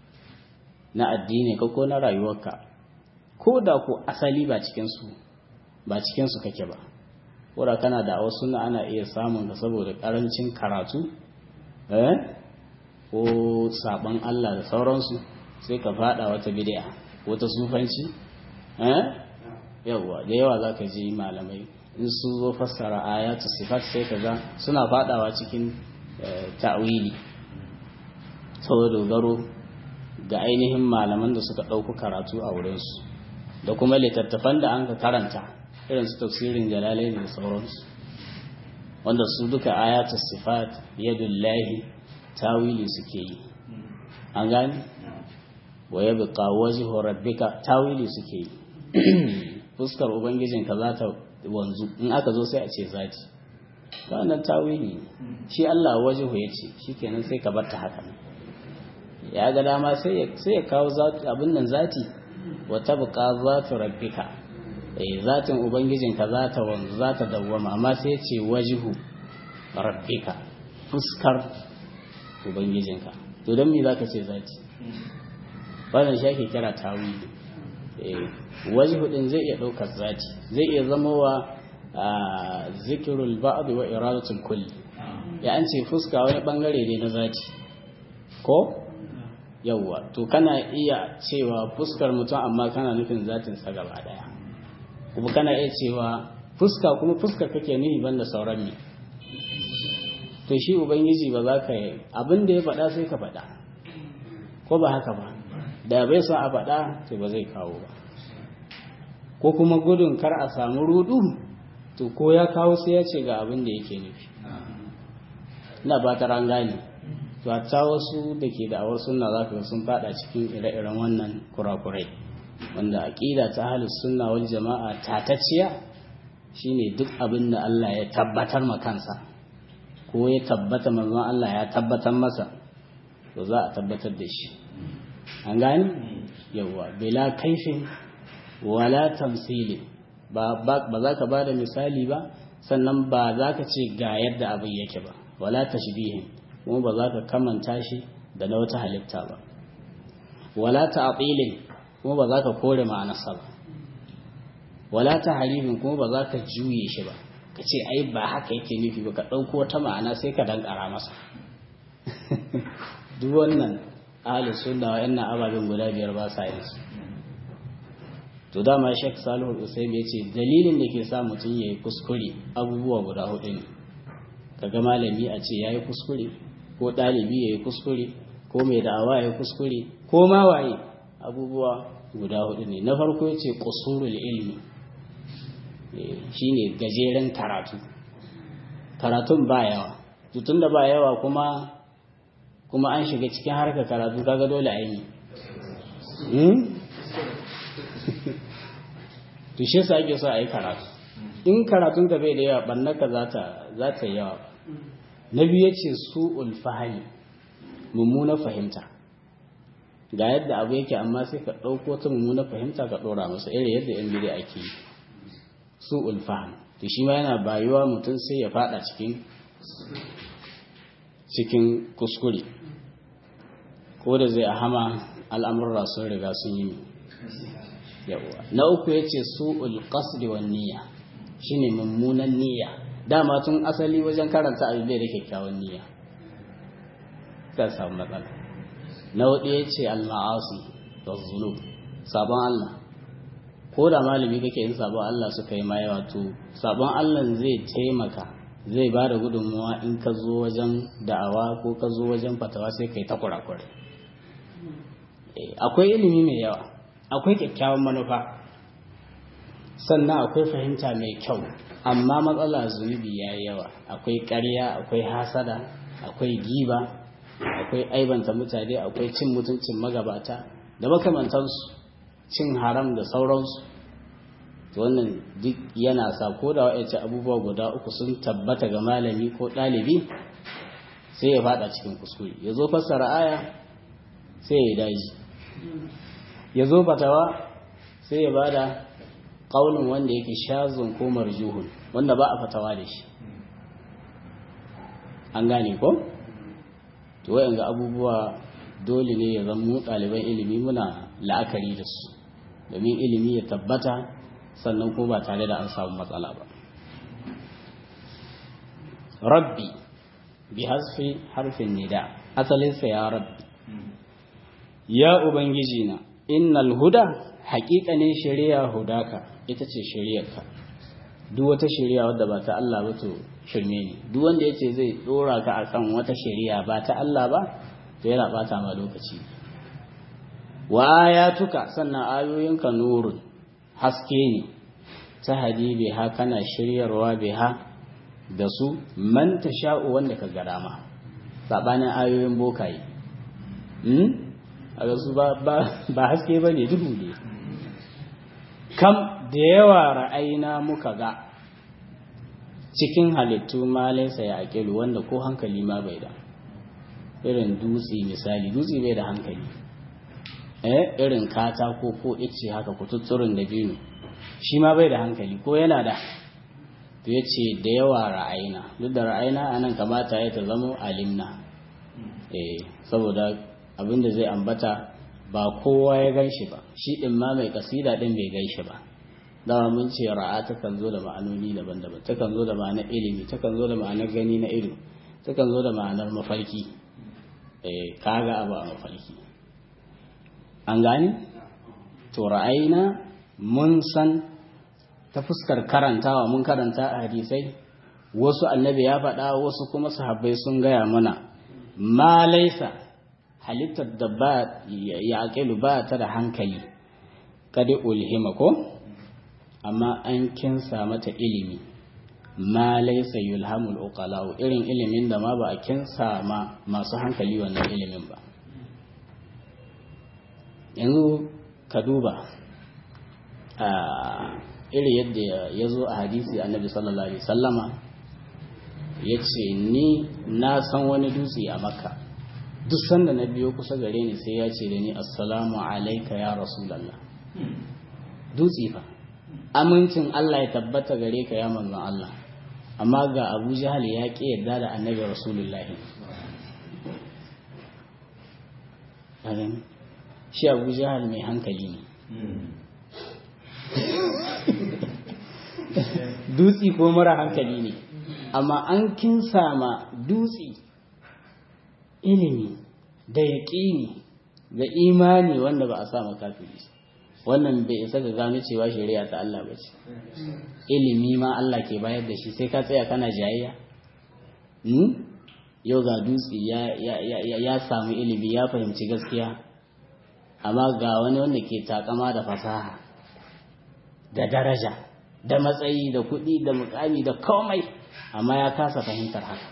na addini ka ko na rayuwarka ko da ko asali ba cikinsu ba cikinsu kake ba wadda kana da wasu na ana iya samun ka saboda ƙarancin karatu eh ko saban Allah da sauransu sai ka fada wata bid'a wata sufanci eh yawa da yawa zaka ji malamai in sun zo fassara ayatu sifat sai kaga suna fadawa cikin ta'wili saboda dogaro ga ainihin malaman da suka ɗauki karatu a wurinsu da kuma littattafan da an ka karanta irin su tafsirin jalalai da sauransu wanda su duka ayatu sifat yadullahi tawili suke yi an gani wa yabqa wajhu rabbika tawili suke yi fuskar ubangijinka za ta wanzu in aka zo sai a ce zati wannan tawili shi Allah wajhu yace shikenan sai ka bar ta haka ya ga dama sai ya kawo abin nan zati wa tabqa zatu rabbika eh zatin ubangijinka za ta wanzu za ta dawwama amma sai ya ce wajhu rabbika fuskar ubangijinka to don me zaka ce zati wannan shi ake kira tawili eh wajhu din zai iya daukar zati zai iya zama wa zikirul ba'd wa iradatul kulli ya an ce fuska wani bangare ne na zati ko yawwa to kana iya cewa fuskar mutum amma kana nufin zatin sa gaba daya kuma kana iya cewa fuska kuma fuskar kake nufi banda sauran ne to shi ubangiji ba za ka yi abin da ya faɗa sai ka faɗa ko ba haka ba da bai sa a faɗa to ba zai kawo ba ko kuma gudun kar a samu rudu to ko ya kawo sai ya ce ga abin da yake nufi ina ba ta gane to hatta wasu da ke da'awar sunna za ka sun faɗa cikin ire-iren wannan kurakurai wanda aƙida ta ahlus sunna wal jama'a tatacciya shine duk abin da Allah ya tabbatar ma kansa ko ya tabbata manzon Allah ya tabbatar masa to za a tabbatar da shi an gani yawa bila kaifin wala tamsili ba ba za ka bada misali ba sannan ba za ka ce ga yadda abin yake ba wala tashbihin kuma ba za ka kamanta shi da na wata halitta ba wala ta'tilin kuma ba za ka kore ma'anarsa ba wala tahrifin kuma ba za ka juye shi ba ka ce ai ba haka yake nufi ba ka ɗauko wata ma'ana sai ka dankara masa duk wannan ahli sunna wa yanna ababen guda biyar ba sa yin su to dama Sheikh Salihu Usaim ya ce dalilin da ke sa mutum ya yi kuskure abubuwa guda hudu ne kaga malami a ce ya yi kuskure ko ɗalibi ya yi kuskure ko mai da'awa ya yi kuskure ko ma waye abubuwa guda hudu ne na farko ya ce kusurul ilmi shine gajeren karatu karatun ba yawa tutun da ba yawa kuma kuma an shiga cikin harkar karatu kaga dole a yi to shi sa ake so a yi karatu in karatun ka bai da yawa ɓannaka za ta yawa na biyu ya ce su ulfahari mummuna fahimta ga yadda abu yake amma sai ka ɗauko ta mummuna fahimta ka ɗora masa irin yadda yan bidi ake yi su ulfaham to shi ma yana bayuwa mutum sai ya fada cikin cikin kuskure ko da zai ahama al'amurra sun riga sun yi yawa na uku ya ce su ulƙasdi wa niyya shine mummunan niyya dama tun asali wajen karanta abin da kyakkyawan niyya ta samu matsala na hudu ya ce al-ma'asi da zulub sabon Allah ko da malami kake yin sabon Allah suka yi ma yawa to sabon Allah zai taimaka zai ba da gudunmuwa in ka zo wajen da'awa ko ka zo wajen fatawa sai ka yi ta kurakurai akwai ilimi mai yawa akwai kyakkyawan manufa sannan akwai fahimta mai kyau amma matsala zunubi ya yi yawa akwai ƙarya akwai hasada akwai giba akwai aibanta mutane akwai cin mutuncin magabata da makamantansu cin haram da sauransu wannan duk yana sa ko da wa'yace abubuwa guda uku sun tabbata ga malami ko ɗalibi sai ya fada cikin kuskure ya zo fassara aya sai ya daji ya zo fatawa sai ya bada ƙaunin wanda yake shazun ko marjuhun wanda ba a fatawa da shi an gane ko to wayan ga abubuwa dole ne ya zama mu ɗaliban ilimi muna la'akari da su domin ilimi ya tabbata sannan ko ba tare da an samu matsala ba rabbi bi hasfi harfin nida asalinsa ya rabbi ya ubangiji na innal huda haƙiƙanin shari'a hudaka ita ce shari'arka duk wata shari'a wadda ba ta Allah ba to shirme ne duk wanda yace zai dora ka akan wata shari'a ba ta Allah ba to yana bata ma lokaci wa ayatuka sannan ayoyinka nurun haske ne ta hadi biha kana shiryarwa biha da su man tasha'u wanda ka ga dama sabanin ayoyin bokaye hmm? a su ba, ba haske ba ne duhu ne kam da yawa ra'ayina muka ga cikin halittu ma laisa ya aƙilu wanda ko hankali ma bai da irin dutse misali dutse bai da hankali eh irin katako ko ice haka kututturin da biyu shi ma bai da hankali ko yana da to ya ce da yawa ra'ayina duk da ra'ayina anan kamata ya ta zama alimna eh saboda abinda zai ambata ba kowa ya gan shi ba shi ɗin ma mai kasida ɗin bai gan shi ba dama mun ce ra'a takan zo da ma'anoni daban-daban takan zo da ma'anar ilimi takan zo da ma'anar gani na ido takan zo da ma'anar mafarki eh kaga abu a mafarki an gani to ra'ayina mun san ta fuskar karantawa mun karanta a hadisai wasu annabi ya faɗa wasu kuma sahabbai sun gaya mana ma laisa halittar da ba ya aƙilu ba ta da hankali kada ulhima ko amma an kinsa mata ilimi ma laisa yulhamul uqalau irin ilimin da ma ba a kinsa ma masu hankali wannan ilimin ba yanzu ka duba a iri yadda ya zo a hadisi annabi sallallahu alaihi sallama ya ce ni na san wani dutse a makka duk sanda na biyo kusa gare ni sai ya ce da ni assalamu alaika ya rasulallah dutse fa amincin Allah ya tabbata gare ka ya manzon Allah amma ga Abu Jahal ya ƙi yarda da annabi rasulullahi shi Abu Jahal mai hankali ne dutse ko mara hankali ne amma an kinsa ma dutse ilimi da yaƙini da imani wanda ba a sa makafiri wannan bai isa ga gano cewa shari'a ta Allah ba ce ilimi ma Allah ke bayar da shi sai ka tsaya kana jayayya yau ga dutse ya samu ilimi ya fahimci gaskiya amma ga wani wanda ke takama da fasaha da daraja da matsayi da kuɗi da mukami da komai amma ya kasa fahimtar haka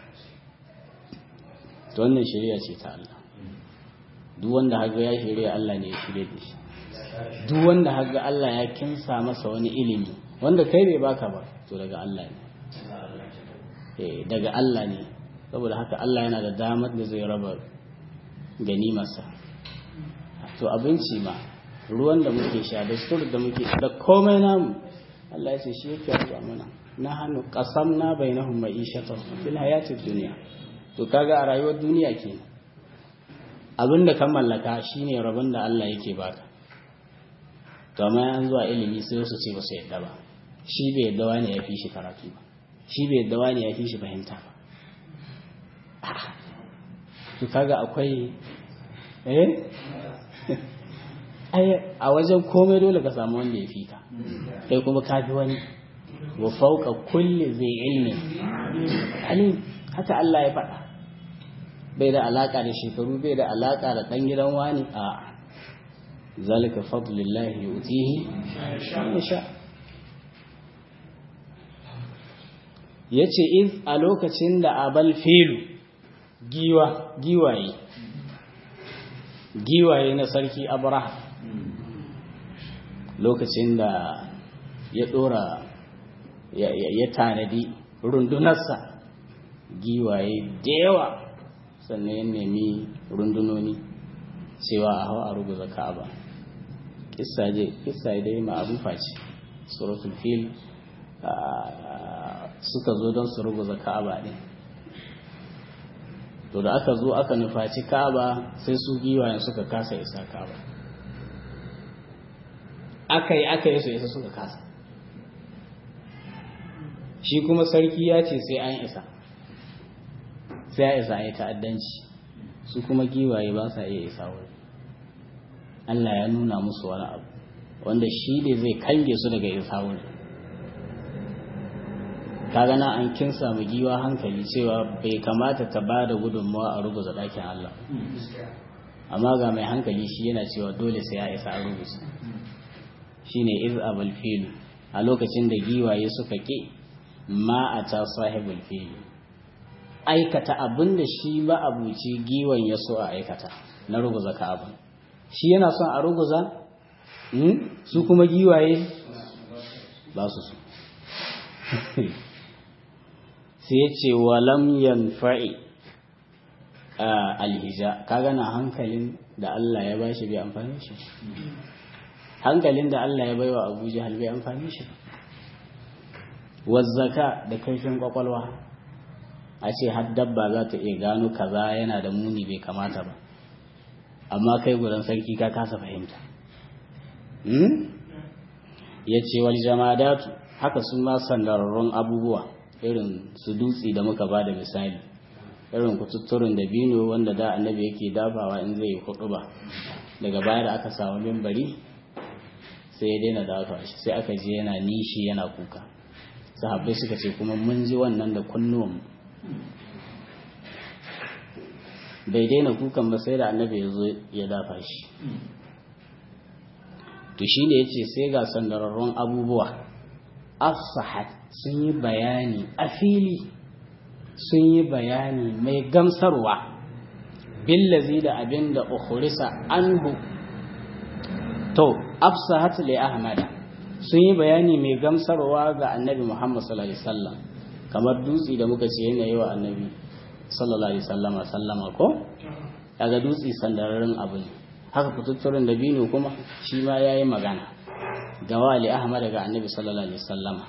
to wannan shari'a ce ta Allah duk wanda haga ya shari'a Allah ne ya shirya da shi duk wanda haga Allah ya kinsa masa wani ilimi wanda kai bai baka ba to daga Allah ne eh daga Allah ne saboda haka Allah yana da damar da zai raba ganimarsa to abinci ma ruwan da muke sha da sur da muke da komai namu Allah ya ce shi yake raba mana na hannu qasamna bainahum ma'ishatan fil hayatid dunya to kaga a rayuwar duniya kenan abinda ka mallaka shine rabon da Allah yake baka to amma an zuwa ilimi sai su ce ba su yadda ba shi bai yadda wani ya fi shi karatu ba shi bai yadda wani ya fi shi fahimta ba to kaga akwai eh a wajen komai dole ka samu wanda ya fi ka kai kuma ka fi wani wa fauka kulli zai ilmi alim haka Allah ya faɗa bai da alaka da shekaru bai da alaka da ɗan gidan wani a zalika fadlillahi yu'tihi man sha yace iz a lokacin da abal filu giwa giwaye giwaye na sarki abraha lokacin da ya dora ya tanadi rundunarsa giwaye da yawa sannan ya nemi rundunoni cewa a hawa a ruguza ka'aba kissa dai ma'arufa ce suratul fil suka zo don su ruguza ka'aba ne to da aka zo aka nufaci kaba sai su giwayen suka kasa isa kaba aka yi aka yi su isa suka kasa shi kuma sarki ya ce sai an isa sai ya isa ya ta'addanci su kuma giwaye ba sa iya isa wuri Allah ya nuna musu wani abu wanda shi ne zai kange su daga isa wuri kaga na an kin samu giwa hankali cewa bai kamata ta ba da gudunmawa a rubuza ɗakin Allah amma ga mai hankali shi yana cewa dole sai ya isa a rubuza shine iz abul filu a lokacin da giwaye suka ke ma a ta sahibul filu aikata abin da shi ba abuci giwan ya so a aikata na ruguza ka'aba shi yana son a ruguza su kuma giwaye ba su so sai ya ce walam yanfa'i alhija kaga na hankalin da Allah ya bashi bai amfani shi hankalin da Allah ya baiwa Abu Jahal bai amfani shi wazzaka da kaifin kwakwalwa a ce har dabba za ta iya gano kaza yana da muni bai kamata ba amma kai gudan sarki ka kasa fahimta ya ce wal jamadatu haka sun ma sandararrun abubuwa irin su dutse da muka ba da misali irin kututturin da bino wanda da annabi yake dafawa in zai hudu ba daga baya da aka samu mimbari sai ya daina dafa shi sai aka je yana nishi yana kuka sahabbai suka ce kuma mun ji wannan da kunnuwan bai daina kukan ba sai da annabi ya zo ya dafa shi to shi ne ya ce sai ga sandararrun abubuwa afsahat sun yi bayani a fili sun yi bayani mai gamsarwa billazi da abin da ukhurisa anhu to afsahat li ahmada sun yi bayani mai gamsarwa ga annabi muhammad sallallahu alaihi wasallam kamar dutse da muka ce yana yi wa annabi sallallahu alaihi sallama sallama ko daga dutse sandararren abu ne haka kututturin da bino kuma shi ma ya yi magana ga wali ahmad daga annabi sallallahu alaihi sallama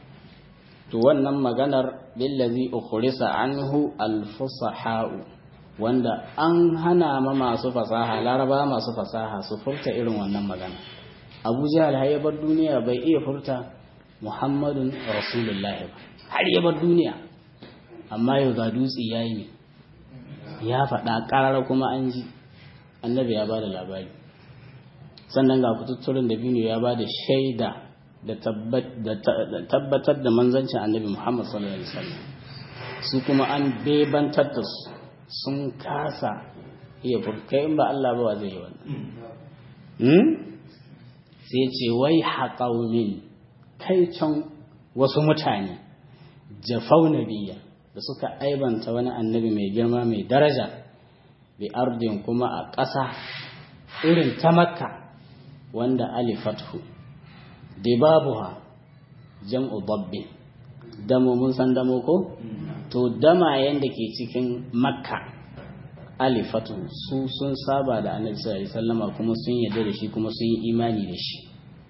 to wannan maganar billazi ukhrisa anhu alfusaha'u wanda an hana ma masu fasaha laraba masu fasaha su furta irin wannan magana abu jahal har ya bar duniya bai iya furta muhammadun rasulullahi ba har ya bar duniya amma yau ga dutse ya yi ne ya faɗa ƙarara kuma an ji annabi ya ba da labari sannan ga kututturin da binu ya ba da shaida da tabbatar da manzancin annabi muhammad sallallahu alaihi wasallam su kuma an bebantar da su sun kasa iya furkai in ba Allah ba zai yi wannan sai ce wai haƙaunin kai can wasu mutane jafau nabiya da suka aibanta wani annabi mai girma mai daraja bi ardin kuma a ƙasa irin ta makka wanda alifathu dibabuha jam'u dabbi damo mun san damo ko to damayen da ke cikin makka alifatu su sun saba da annabi sallallahu alaihi wasallama kuma sun yarda da shi kuma sun yi imani da shi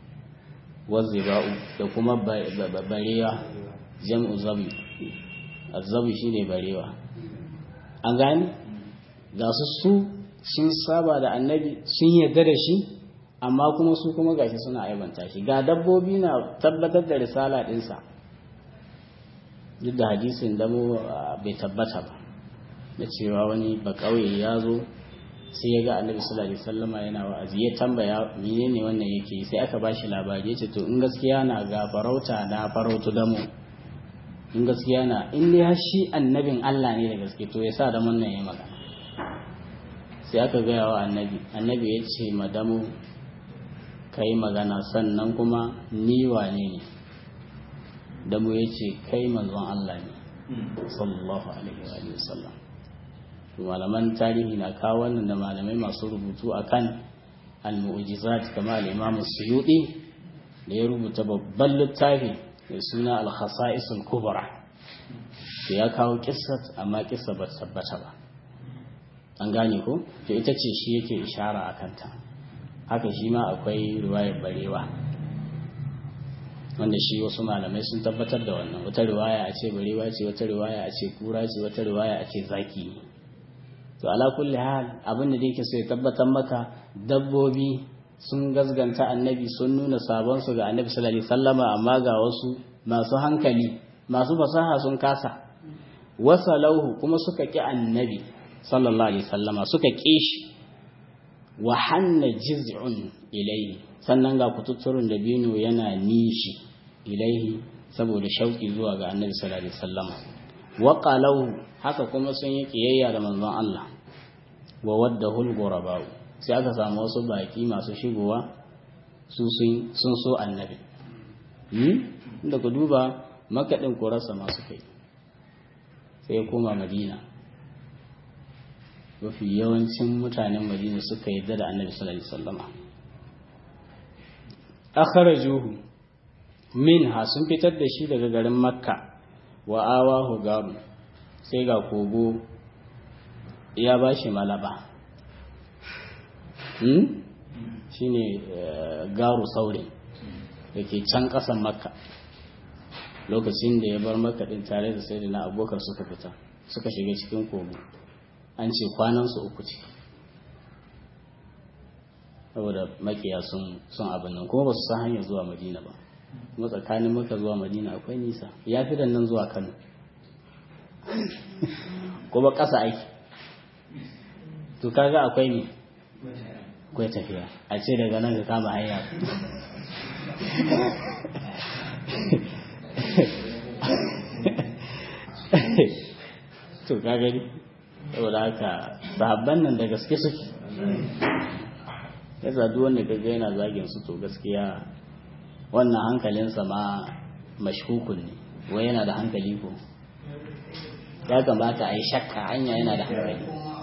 waziba'u da kuma barewa jam'u zabi azabi shine barewa an gani ga su su sun saba da annabi sun yarda da shi amma kuma su kuma gashi suna aibanta shi ga dabbobi na tabbatar da risala dinsa duk da hadisin damo bai tabbata ba da cewa wani ba kauye ya zo sai ya ga annabi sallallahu alaihi wasallama yana wa'azi ya tambaya menene wannan yake sai aka bashi labari yace to in gaskiya na ga farauta na farautu damo in gaskiya na in dai shi annabin Allah ne da gaske to ya sa da nan ya magana sai aka gaya wa annabi annabi ya ce madamu kai magana sannan kuma ni wane ne da mu yace kai manzon Allah ne sallallahu alaihi wa sallam malaman tarihi na kawo wannan da malamai masu rubutu akan al-mu'jizat kama al-Imam Suyuti da ya rubuta babban littafi mai suna al-Khasa'is al-Kubra to ya kawo kissat amma kissa ba tabbata ba an gane ko to ita ce shi yake ishara akan ta haka shi ma akwai riwayar barewa wanda shi wasu malamai sun tabbatar da wannan wata riwaya a ce barewa ce wata riwaya a ce kura ce wata riwaya a ce zaki ne to ala kulli hal abin da yake so ya tabbatar maka dabbobi sun gazganta annabi sun nuna sabon su ga annabi sallallahu alaihi wasallama amma ga wasu masu hankali masu fasaha sun kasa wasalauhu kuma suka ki annabi sallallahu alaihi wasallama suka ki shi wa hanna jiz'un ilayhi sannan ga kututturun da bino yana nishi ilaihi saboda shauki zuwa ga annabi sallallahu alaihi wasallama wa qalau haka kuma sun yi kiyayya da manzon Allah wa waddahul ghuraba sai aka samu wasu baki masu shigowa su sun sun so annabi hmm inda ku duba makadin kurasa masu kai sai koma madina mafi yawancin mutanen madina suka yi da annabi sallallahu alaihi wasallama akhrajuhu minha sun fitar da shi daga garin makka wa awahu garu sai ga kogo ya ba shi malaba hmm? shi ne garu saure da ke can ƙasan makka lokacin da ya bar makka ɗin tare da sai da na abokan suka fita suka shiga cikin kogo an ce kwanansu uku ce saboda makiya sun abin nan kuma ba su san hanyar zuwa madina ba kuma tsakanin maka zuwa madina akwai nisa ya fi nan zuwa kano kuma ƙasa aiki to kaga akwai ne akwai tafiya a ce daga nan ka kama hanya to kaga ne saboda haka sahabban nan da gaske suke ya duk wanda kaga yana zagin su to gaskiya wannan hankalinsa ma mashkukun ne wai yana da hankali ko ya kamata a yi shakka hanya yana da hankali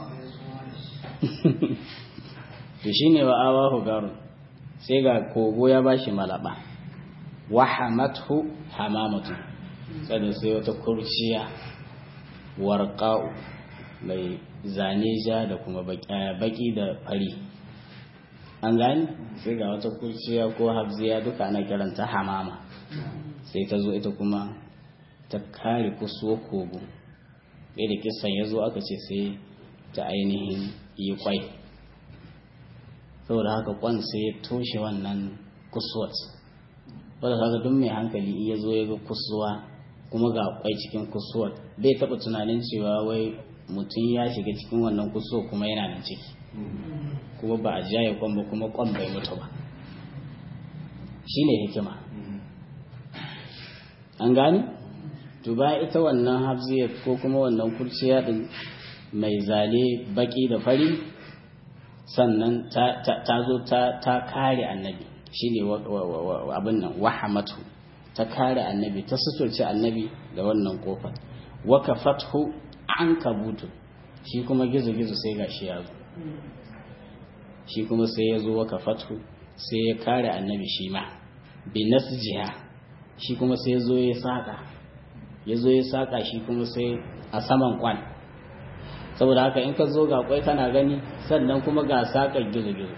to shi ne wa awahu garu sai ga kogo ya bashi malaba wa hamathu hamamatu sannan sai wata kurciya warqa'u mai zane ja da kuma baki da fari an gani sai ga wata kurciya ko habziya duka ana kiranta hamama sai ta zo ita kuma ta kare kusuwa kogo ɗaya da kisan ya zo aka ce sai ta ainihin yi kwai saboda haka kwan sai ya toshe wannan kusuwat wadda kaga duk mai hankali iya zo ya ga kusuwa kuma ga kwai cikin kusuwat bai taɓa tunanin cewa wai mutum ya shiga cikin wannan kusuwa kuma yana nan ciki kuma ba a jaye kwan ba kuma kwan bai mutu ba shi ne hikima an gani to bayan ita wannan hafziyar ko kuma wannan kurciya din mai zane baki da fari sannan ta zo ta kare annabi shi ne abin nan wahamatu ta kare annabi ta suturce annabi da wannan kofar waka fathu an kabutu shi kuma gizo-gizo sai gashi ya zo shi kuma sai ya zo waka fathu sai ya kare annabi shi ma bi jiha shi kuma sai ya zo ya saka ya zo ya saka shi kuma sai a saman kwan saboda haka in ka zo ga kwai kana gani sannan kuma ga sakar gizo-gizo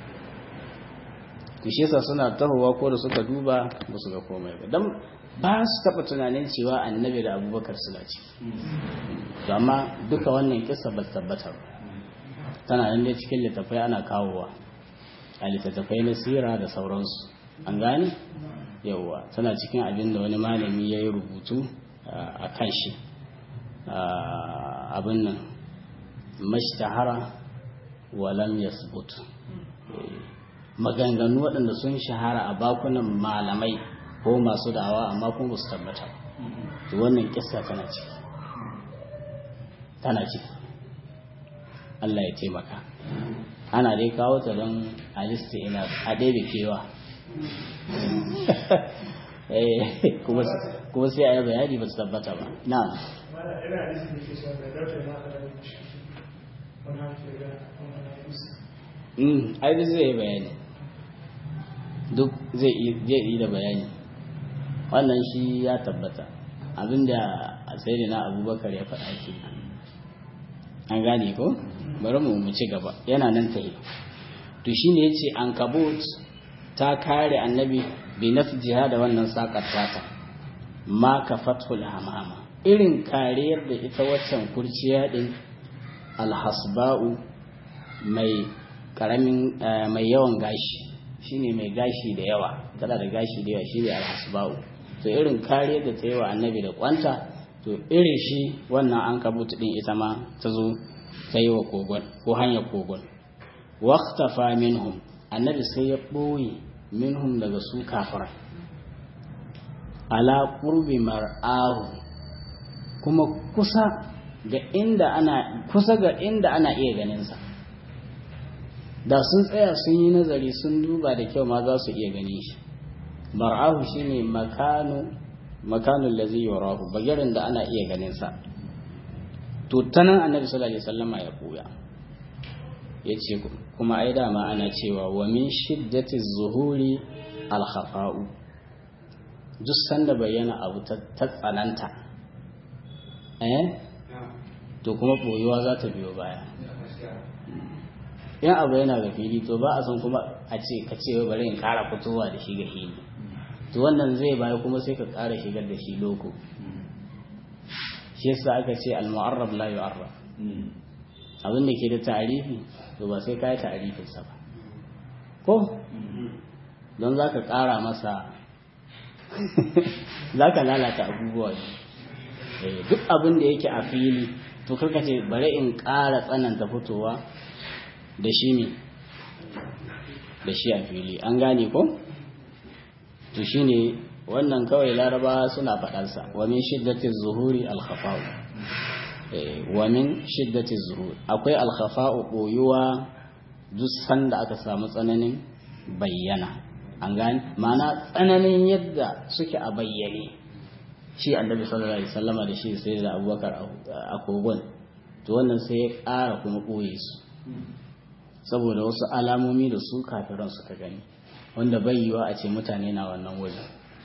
kushesa suna tahowa ko da suka duba ba su ga komai ba don ba su taɓa tunanin cewa annabi da abubakar suna ci amma duka wannan kisa ba tabbata ba tana nan dai cikin littafai ana kawowa a littattafai na sira da sauransu an gane yauwa tana cikin abin da wani malami ya yi rubutu a kan shi abin nan mashtahara walam yasbut maganganu waɗanda sun shahara a bakunan malamai ko masu dawa amma kuma ba su tabbata to wannan kissa tana ciki tana ciki Allah ya taimaka ana dai kawo ta don alista ina a ɗaya kewa kuma sai a yi bayani ba su tabbata ba na ai duk zai yi bayani duk zai yi da bayani wannan shi ya tabbata abinda a sai na abubakar ya faɗa ke an gane ko bari mu mu ci gaba yana nan ta yi to shi ne ya ce an kabot ta kare annabi bi jiha da wannan sakar tata ma ka fathul hamama irin kariyar da ita waccan kurciya din alhasba'u mai karamin mai yawan gashi shine mai gashi da yawa tana da gashi da yawa shine alhasba'u to irin kare da ta yi wa annabi da kwanta to irin shi wannan an kabutu din ita ma ta zo ta yi wa kogon ko hanyar kogon waqtafa minhum annabi sai ya ɓoye minhum daga su kafara ala qurbi mar'ahu kuma kusa ga inda ana kusa ga inda ana iya ganin sa da sun tsaya sun yi nazari sun duba da kyau ma za su iya gani shi mar'ahu shine makanu makanul ladzi yarahu bagirin da ana iya ganin sa to tanan annabi sallallahu alaihi wasallama ya koya yace kuma ai dama ana cewa wa min shiddati zuhuri al khafa'u duk sanda bayyana abu ta tsananta eh to kuma boyuwa za ta biyo baya yan abu yana ga fili to ba a san kuma a ce ka ce bari in kara fitowa da shi ga fili to wannan zai baya kuma sai ka kara shigar da shi loko shi yasa aka ce al-mu'arrab la yu'arraf abin da ke da ta'arifi to ba sai ka yi ta'arifin sa ba ko don zaka kara masa zaka lalata abubuwa ne duk abin da yake a fili to karka ce bari in kara tsananta fitowa da shi ne da shi a fili an gane ko to shine wannan kawai laraba suna faɗarsa wa min shiddati zuhuri al-khafa'u wa min shiddati zuhuri akwai al-khafa'u boyuwa duk sanda aka samu tsananin bayyana an gane ma'ana tsananin yadda suke a bayyane shi annabi sallallahu alaihi wasallama da shi sai da abubakar a kogon to wannan sai ya ƙara kuma ɓoye su saboda wasu alamomi da su kafiran suka gani wanda bai yiwa a ce mutane na wannan wajen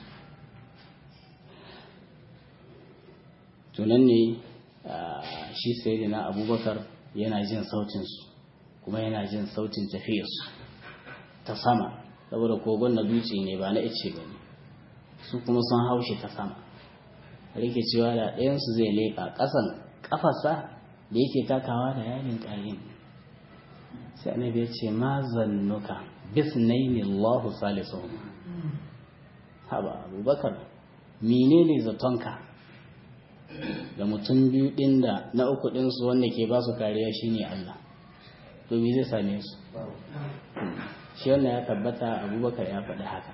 tunan ne shi sai na abubakar yana jin sautinsu kuma yana jin sautin tafiyarsu ta sama saboda kogon na dutse ne ba na ice ba ne su kuma sun haushe ta sama rike cewa da ɗayansu zai leƙa ƙasan ƙafasa da yake takawa da yanin ƙayin sai annabi ya ce ma zannuka bisnaini Allahu salisuhum haba abubakar menene zatonka da mutum biyu din da na uku din su wanda ke ba su kariya shine Allah to me zai same su shi wannan ya tabbata abubakar ya faɗi haka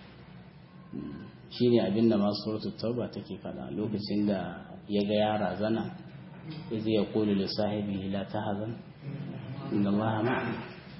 shine abinda masu suratul tauba take faɗa lokacin da ya ga yara zana izi ya kulu li sahibi la tahzan inna allaha ma'ana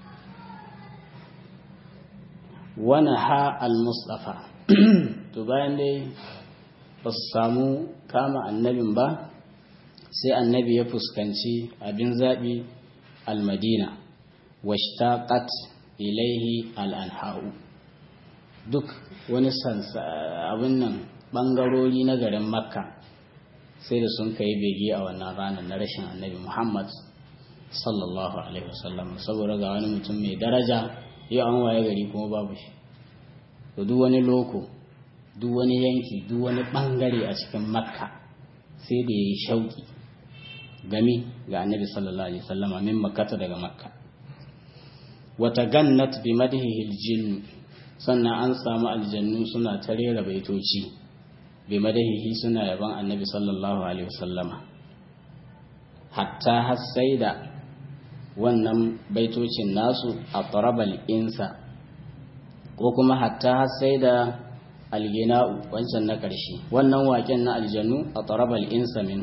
wani ha al-mustafa to bayan dai ba su samu kama annabin ba sai annabi ya fuskanci abin zaɓi al-madina washtaqat ilaihi al-anha'u duk wani abin nan ɓangarori na garin makka sai da sun kai bege a wannan ranar na rashin annabi muhammad sallallahu alaihi wasallam saboda ga wani mutum mai daraja yau an waye gari kuma babu shi to duk wani loko duk wani yanki duk wani bangare a cikin makka sai da yayi shauki gami ga annabi sallallahu alaihi wasallam min makkata daga makka wata gannat bi madhihi aljin sannan an samu aljannu suna ta rera baitoci bi madhihi suna yaban annabi sallallahu alaihi wasallama hatta har sai da wannan baitocin nasu a tarabal insa ko kuma hatta sai da algina'u wancan na ƙarshe wannan waken na aljanu a tarabal insa min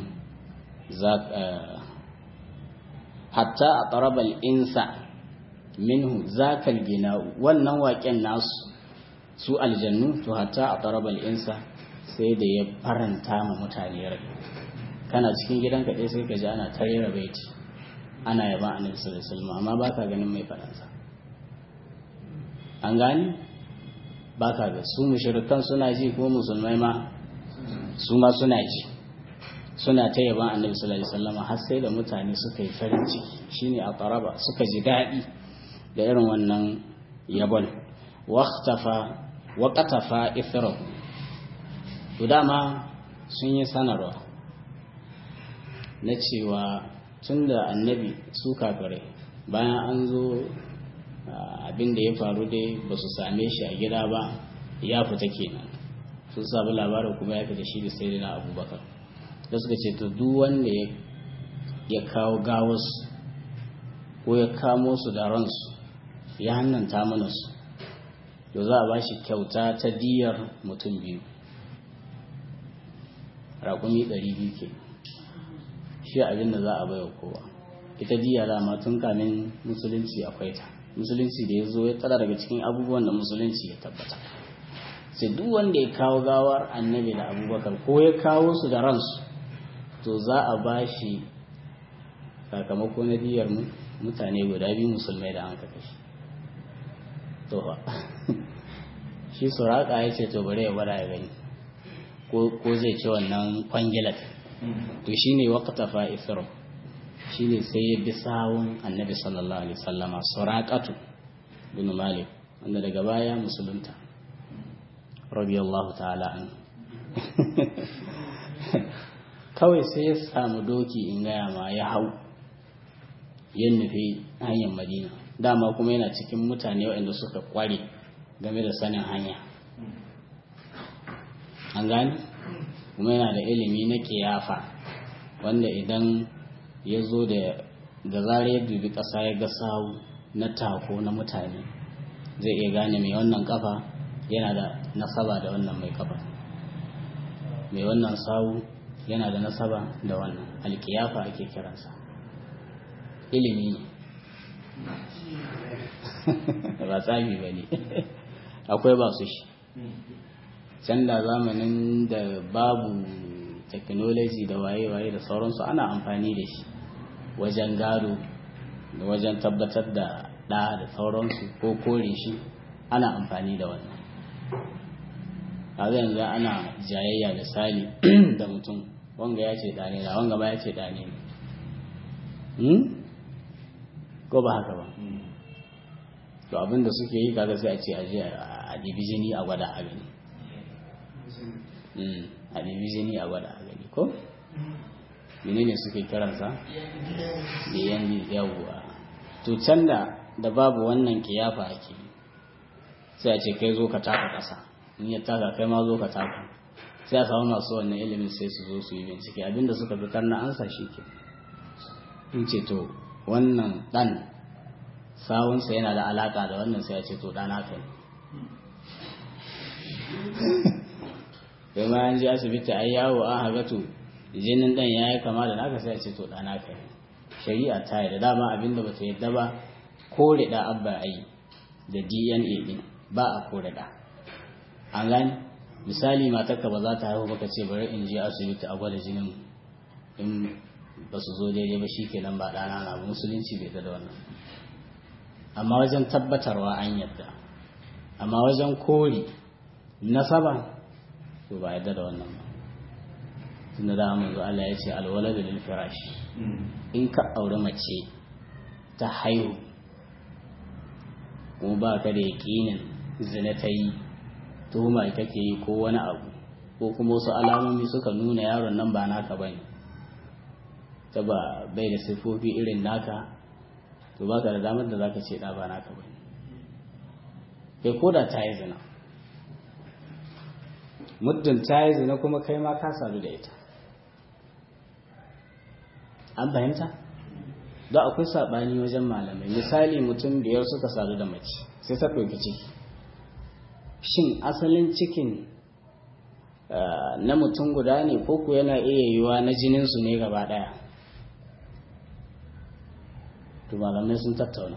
hatta a tarabal insa minhu zakal gina'u wannan waken nasu su aljannu to hatta a tarabal insa sai da ya faranta ma mutane rai kana cikin gidanka ɗaya sai ka ji ana tarera baiti ana yaban annabi sallallahu alaihi wasallam amma baka ganin mai fadansa an gani baka ga su mushrikan suna ji ko musulmai ma su ma suna ji suna ta yaban annabi sallallahu alaihi wasallam har sai da mutane suka yi farin ciki shine a taraba suka ji daɗi da irin wannan yabon waqtafa waqtafa ithra to dama sun yi sanarwa na cewa tun da annabi su kafirai bayan an zo abin da ya faru dai ba su same shi a gida ba ya fita kenan sun samu labarin kuma ya fita shi da sai na abubakar da suka ce to duk wanda ya kawo gawarsu ko ya kamo su da ransu ya hannanta mana su to za a ba shi kyauta ta diyar mutum biyu raƙumi ɗari biyu ke shi abin da za a baiwa kowa ita diya dama tun kamin musulunci akwai ta musulunci da ya zo ya tsara daga cikin abubuwan da musulunci ya tabbata sai duk wanda ya kawo gawar annabi da abubakar ko ya kawo su da ransu to za a ba shi sakamako na diyar mutane guda biyu musulmai da an kaka shi to shi suraka ya ce to bari ya gwada ya gani ko zai ci wannan kwangilat to shi ne wakata fa'ifiro shi ne sai ya bi sawun annabi sallallahu alaihi sallama surakatu bin malik wanda daga baya musulunta radiyallahu ta'ala an kawai sai ya samu doki in gaya ma ya hau ya nufi hanyar madina dama kuma yana cikin mutane waɗanda suka kware game da sanin hanya an gani kuma yana da ilimi na kiyafa wanda idan ya zo da da zarar ya dubi ƙasa ya ga sawu na tako na mutane zai iya gane mai wannan kafa yana da nasaba da wannan mai kafa mai wannan sawu yana da nasaba da wannan alkiyafa ake kiransa ilimi ne ba tsami ba ne akwai ba su shi can da zamanin da babu technology da waye-waye da sauransu ana amfani da shi wajen gado da wajen tabbatar da ɗa da sauransu ko kore shi ana amfani da wannan a yanzu ana jayayya misali da mutum wanga ya ce ɗane na wanga ba ya ce ɗane ne ko ba haka ba to abinda suke yi kaga sai a ce aje a ɗibi jini a gwada a gani a ɗibi jini a gwada a gani ko menene suke kiransa da yan yawwa to can da da babu wannan kiyafa ake sai a ce kai zo ka taka ƙasa in ya taka kai ma zo ka taka sai a samu masu wannan ilimin sai su zo su yi bincike abinda suka fitar na ansa shi ke in ce to wannan ɗan sawunsa yana da alaƙa da wannan sai a ce to ɗana ka ne kai ma an ji asibiti ai yawo an haga to jinin ɗan ya yi kama da naka sai a ce to ɗana ka ne shari'a ta yi da dama abinda ba ta yadda ba kore da abba ai da dna ɗin ba a kore da an gani misali matarka ba za ta haihu baka ce bari in je asibiti a gwada jinin in ba su zo daidai ba shikenan ba ɗana na musulunci bai da wannan amma wajen tabbatarwa an yadda amma wajen kori nasaba to ba yadda da wannan ba tun da dama manzo Allah ya ce alwaladu lil firash in ka aure mace ta haihu kuma ba ka da yaƙinin zina ta yi tuhuma kake yi ko wani abu ko kuma wasu alamomi suka nuna yaron nan ba naka bane ta ba bai da siffofi irin naka to baka da damar da zaka ce da ba naka bane kai koda ta yi zina muddin ta yi zina kuma kai ma ka sadu da ita an fahimta da akwai saɓani wajen malamai misali mutum biyar suka sadu da mace sai ta ɗauki ciki shin asalin cikin na mutum guda ne ko ku yana iya yiwuwa na jininsu ne gaba ɗaya to malamai sun tattauna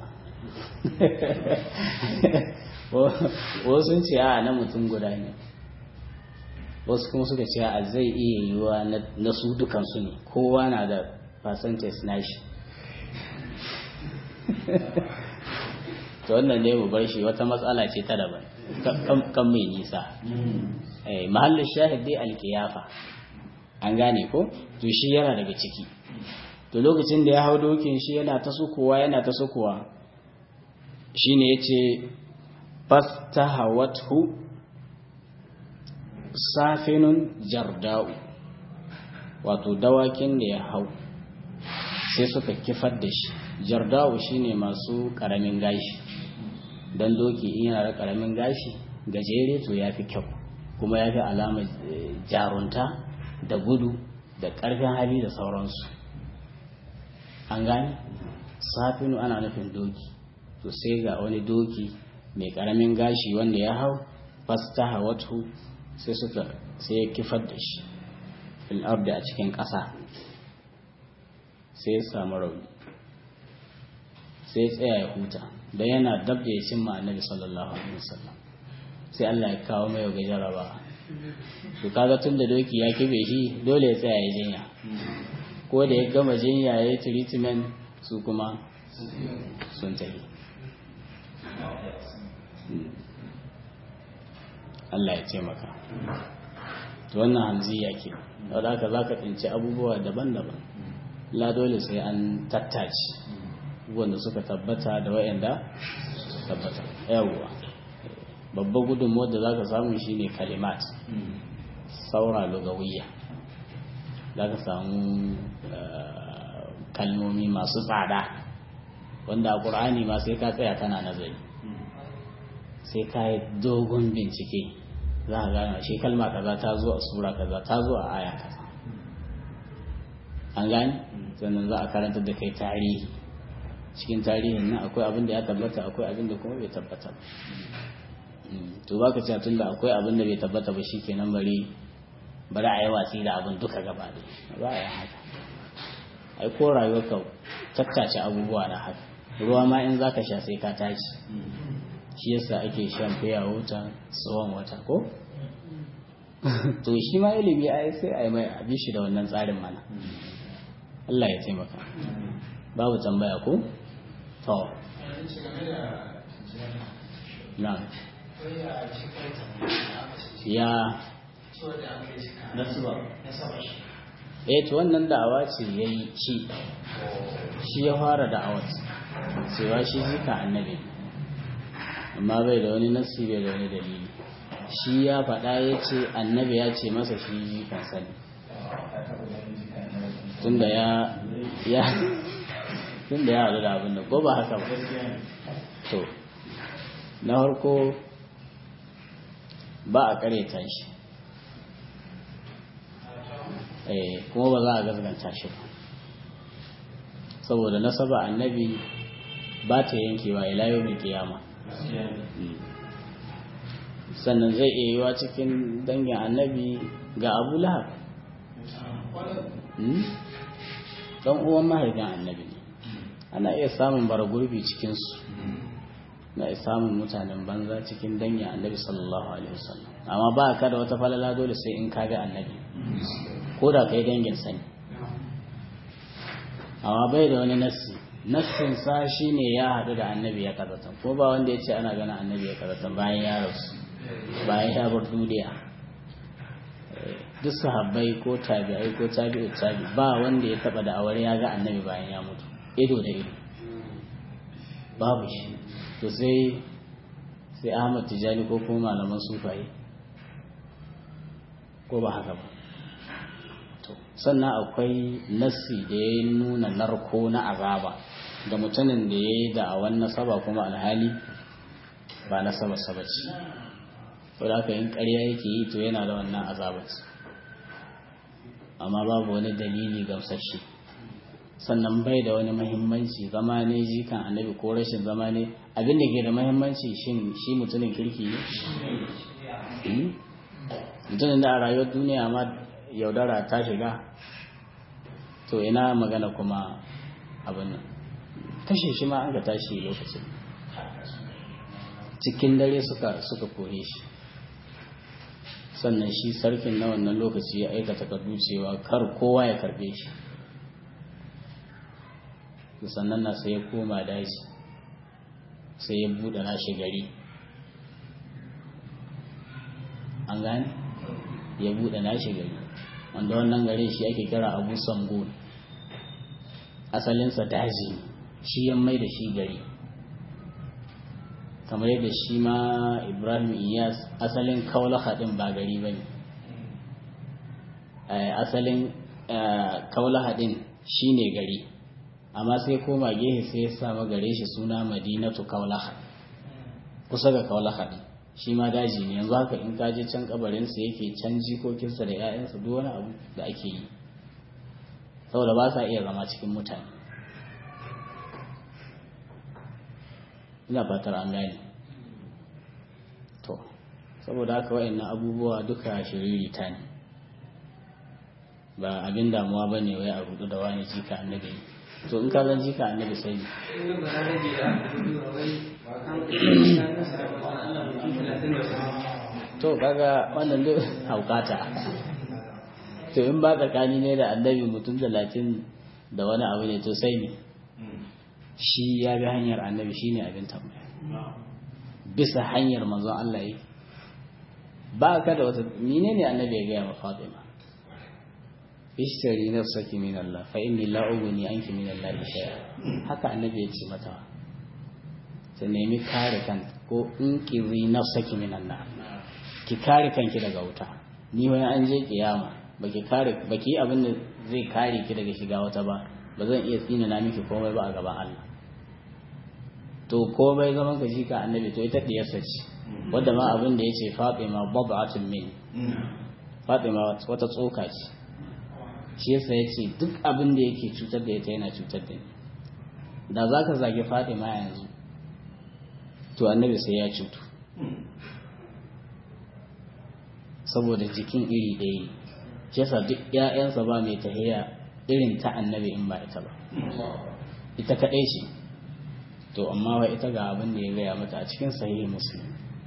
wasu sun ce a na mutum guda ne wasu kuma suka ce a zai iya yiwuwa na su dukansu ne kowa na da percentage nashi to wannan ne mu bar shi wata matsala ce ta daban kan mai nisa mahallin shahid dai alkiyafa an gane ko to shi yana daga ciki to lokacin da ya hau dokin shi yana ta sukuwa yana ta sukuwa shine yace fastahawathu safinun jarda'u wato dawakin da ya hau sai suka kifar da shi jardawu shine masu karamin gashi don doki in yana da karamin gashi gajere to ya fi kyau kuma ya fi alamar jarunta da gudu da ƙarfin hali da sauransu an gane safinu ana nufin doki to sai ga wani doki mai karamin gashi wanda ya hau fasta hawatu sai suka sai ya kifar da shi fil ardi a cikin ƙasa sai ya samu rauni sai ya tsaya ya huta don yana dab da ya cimma annabi sallallahu alaihi wasallam sai Allah ya kawo mai ga jaraba to kaga tun da doki ya kibe shi dole ya tsaya ya jinya ko da ya gama jinya ya yi treatment su kuma sun tafi Allah ya ce maka to wannan hamziya ke da haka za ka tsinci abubuwa daban-daban la dole sai an tattace wanda suka tabbata da wayanda tabbata yawwa babban gudunmuwar da za ka samu shine kalimat saura lugawiyya za ka samu kalmomi masu tsada wanda a ƙur'ani ma sai ka tsaya kana nazari sai ka yi dogon bincike za ka gane shi kalma kaza ta zo a sura kaza ta zo a aya kaza an gane sannan za a karanta da kai tarihi cikin tarihin nan akwai abin da ya tabbata akwai abin da kuma bai tabbata to ba ka cewa tunda akwai abin da bai tabbata ba shi kenan bari bari a yi watsi da abin duka gaba da ba a yi haka ai ko rayuwarka tattace abubuwa na haka ruwa ma in za ka sha sai ka tashi shi yasa ake shan fiya wuta tsawon wata ko to shi ma ilimi ai sai a yi mai abi shi da wannan tsarin mana Allah ya taimaka babu tambaya ko to na ya eh to wannan da'awa ce yayi shi shi ya fara da'awar cewa shi zika annabi amma bai da wani nasi bai da wani dalili shi ya faɗa ya ce annabi ya ce masa shi zikan sani tunda ya ya tunda ya haɗu da abin da ko ba haka ba to na farko ba a ƙareta shi kuma ba za a gazganta shi ba saboda nasaba annabi ba ta yankewa ila yau mai kiyama sannan zai iya yiwa cikin dangin annabi ga abu lahab dan uwan mahaifin annabi ne ana iya samun bara gurbi cikinsu na iya samun mutanen banza cikin dangin annabi sallallahu alaihi wasallam amma ba ka da wata falala dole sai in ka ga annabi ko da kai dangin sani amma bai da wani nassi nassin sa shine ya haɗu da annabi ya kazatan ko ba wanda ya ce ana gana annabi ya kazatan bayan ya rasu bayan ya bar duniya duk sahabbai ko tabi'ai ko tabi'u tabi ba wanda ya taba da aure ya ga annabi bayan ya mutu ido da ido babu shi to sai sai Ahmad Tijani ko kuma malaman sufaye ko ba haka ba to sannan akwai nassi da ya nuna narko na azaba ga mutumin da ya yi da'awan nasaba kuma alhali ba nasaba sabaci wadda aka yin ƙarya yake yi to yana da wannan azabat amma babu wani dalili gamsashe sannan bai da wani mahimmanci zama ne jikan annabi ko rashin zama ne abin da ke da mahimmanci shi mutumin kirki ne mutumin da a rayuwar duniya ma yaudara ta shiga to ina magana kuma abin nan kashe shi ma an ga tashi lokacin cikin dare suka suka kore shi sannan shi sarkin na wannan lokaci ya aika takardu cewa kar kowa ya karbe shi sannan na sai ya koma daji sai ya buɗe nashi gari an gane ya buɗe nashi gari wanda wannan gari shi ake kira abu sangon asalinsa daji shi ya mai da shi gari kamar yadda shi ma ibrahim iyas asalin kaulaha din ba gari ba ne asalin kaulaha din shi ne gari amma sai koma gehe sai ya sa gare shi suna madinatu kaulaha kusa ga kaulaha din shi ma daji ne yanzu haka in kaje can kabarinsa yake can jikokinsa da 'ya'yansa duk wani abu da ake yi saboda ba sa iya zama cikin mutane ina fatar an gane to saboda haka wa'annan abubuwa duka shiririta ne ba abin damuwa ba ne wai a rudu da wani jika annabi to in ka zan jika annabi sai ne to kaga wannan duk haukata to in ba tsakani ne da annabi mutum talatin da wani abu ne to sai ne shi ya bi hanyar annabi shi ne abin tambaya bisa hanyar manzon Allah yi ba ka da wata mine ne annabi ya gaya ma Fatima ishtari nafsaki min Allah fa inni la ughni anki min Allah shay'a haka annabi ya ce mata ta nemi kare kan ko in kizi nafsaki min Allah ki kare kanki daga wuta ni wani an je kiyama baki kare baki abin da zai kare ki daga shiga wata ba ba zan iya tsina na miki komai ba a gaban Allah to komai zaman ka shi ka annabi to ita diyarsa ce wanda ma abin da yace Fatima bab'atun min Fatima wata tsoka ce shi yasa yace duk abin da yake cutar da ita yana cutar da ni da zaka zage Fatima yanzu to annabi sai ya cutu saboda jikin iri ɗaya shi yasa duk ƴaƴansa ba mai tahiya irin ta annabi in ba ita ba ita kaɗai ce to amma wa ita ga abin da ya gaya mata a cikin sahihi muslim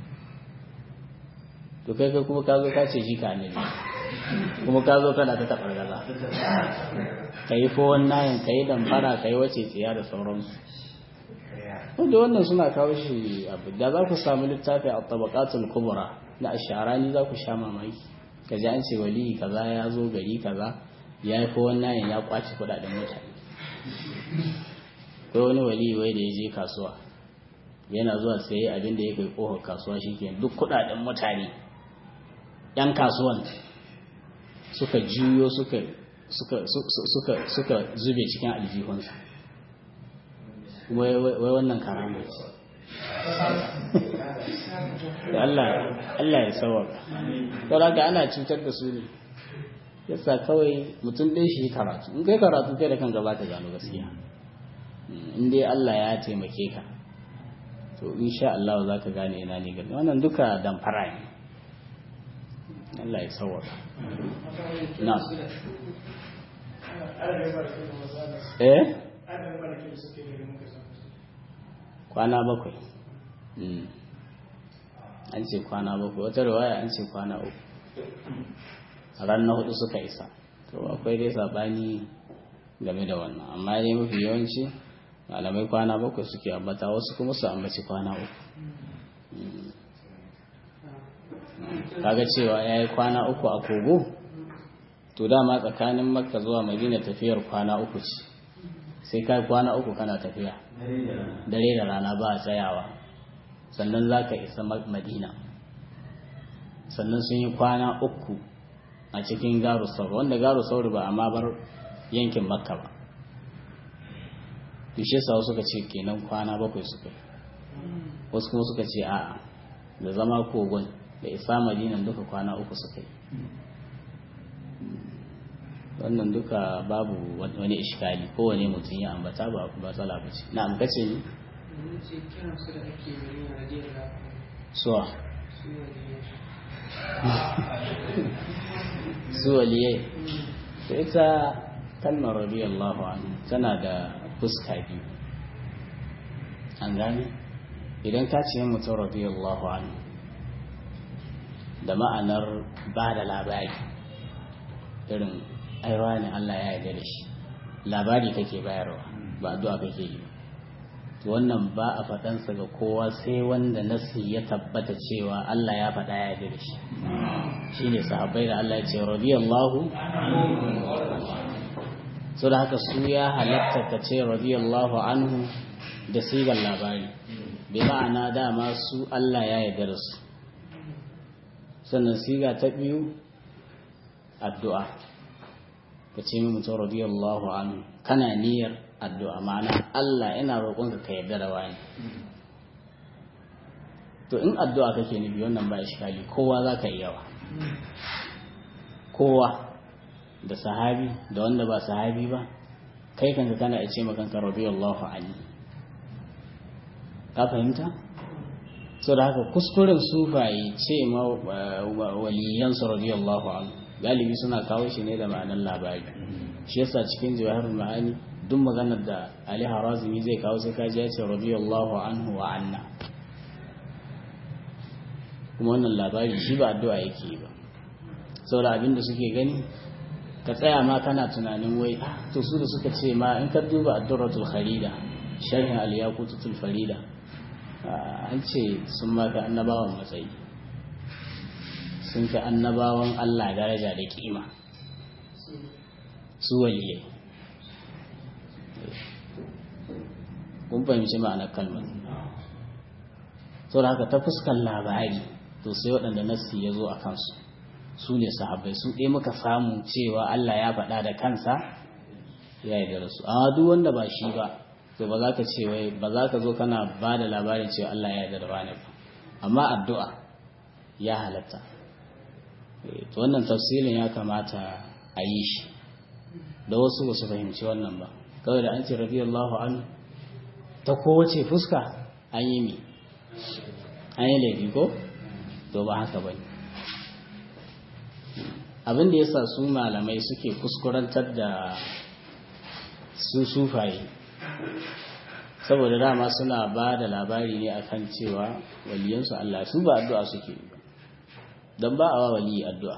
to kai kai kuma ka zo ka ce shi ka annabi kuma ka zo kana ta taɓar gaza ka yi fowon nayin ka yi damfara ka yi wace tsiya da sauransu wanda wannan suna kawo shi abu da za ku samu littafi a tabaqatul kubra na asharani za ku sha mamaki ka ji an ce wali kaza ya zo gari kaza ya yi fowon nayin ya kwace kudaden mutane kai wani wali wai da ya je kasuwa yana zuwa sai abin da ya kai kofar kasuwa shike duk kudaden mutane yan kasuwan suka juyo suka suka suka suka zube cikin aljihunsa wai wannan karama ce Allah Allah ya sawaka don haka ana cutar da su ne yasa kawai mutum ɗin shi karatu in kai karatu kai da kanka ba ka gano gaskiya in dai Allah ya taimake ka to insha Allah za ka gane ina ne gani wannan duka damfara ne Allah ya sawaka na eh kwana bakwai an ce kwana bakwai wata riwaya an ce kwana uku a ran na hudu suka isa to akwai dai sabani game da wannan amma dai mafi yawanci malamai kwana bakwai suke ambata wasu kuma su ambaci kwana uku kaga cewa ya yi kwana uku a kogo to dama tsakanin makka zuwa madina tafiyar kwana uku ce sai kai kwana uku kana tafiya dare da rana ba a tsayawa sannan za ka isa madina sannan sun yi kwana uku a cikin garu sauri wanda garu sauri ba amma bar yankin makka ba tushe sawa suka ce kenan kwana bakwai suka wasu kuma suka ce a'a da zama kogon da isa madinan duka kwana uku suka yi wannan duka babu wani ishkali kowane mutum ya ambata ba matsala ba ce na amkace ne suwa su waliyai to ita kalmar radiyallahu anhu tana da fuska biyu an gane idan ka ce mutum radiyallahu anhu da ma'anar ba da labari irin aiwa ne Allah ya yarda da shi labari kake bayarwa ba addu'a kake yi wannan ba a faɗansa ga kowa sai wanda nasi ya tabbata cewa Allah ya faɗa ya yarda da shi shine sahabbai da Allah ya ce radiyallahu so da haka su ya halatta ka ce radiyallahu anhu da sigar labari bi ma'ana dama su Allah ya yarda da su sannan siga ta biyu addu'a ka ce min mutum radiyallahu anhu kana niyyar addu'a ma'ana Allah ina roƙonka ka yarda da wani to in addu'a kake nufi wannan ba iskali kowa za ka iya wa kowa da sahabi da wanda ba sahabi ba kai kanka kana ce makanka radiyallahu anhu ka fahimta so da haka kuskuren sufaye ce ma waliyansu radiyallahu anhu galibi suna kawo shi ne da ma'anar labari shi yasa cikin jawahirul ma'ani duk maganar da Ali Harazimi zai kawo sai kaji ya ce radiyallahu anhu wa anna kuma wannan labari shi ba addu'a yake ba saboda abin da suke gani ka tsaya ma kana tunanin wai to su da suka ce ma in ka duba ad-durratul kharida sharhin al-yaqutul farida an ce sun ma ga annabawan matsayi sun fi annabawan Allah daraja da kima su waliyai kun fahimci ma'anar kalmar sau da haka ta fuskar labari to sai waɗanda nassi ya zo a kansu su ne sahabbai su ɗaya muka samu cewa Allah ya faɗa da kansa ya yi da su amma duk wanda ba shi ba to ba za ka ce wai ba za ka zo kana ba da labarin cewa Allah ya yi da wani ba amma addu'a ya halatta to wannan tafsirin ya kamata a yi shi da wasu ba su fahimci wannan ba kawai da an ce radiyallahu anhu ta kowace fuska an yi mi an yi laifi ko to ba haka ba abin da ya sa su malamai suke kuskurantar da su sufaye saboda dama suna ba da labari ne akan cewa waliyansu Allah su ba addu'a suke ba don ba a wa waliyi addu'a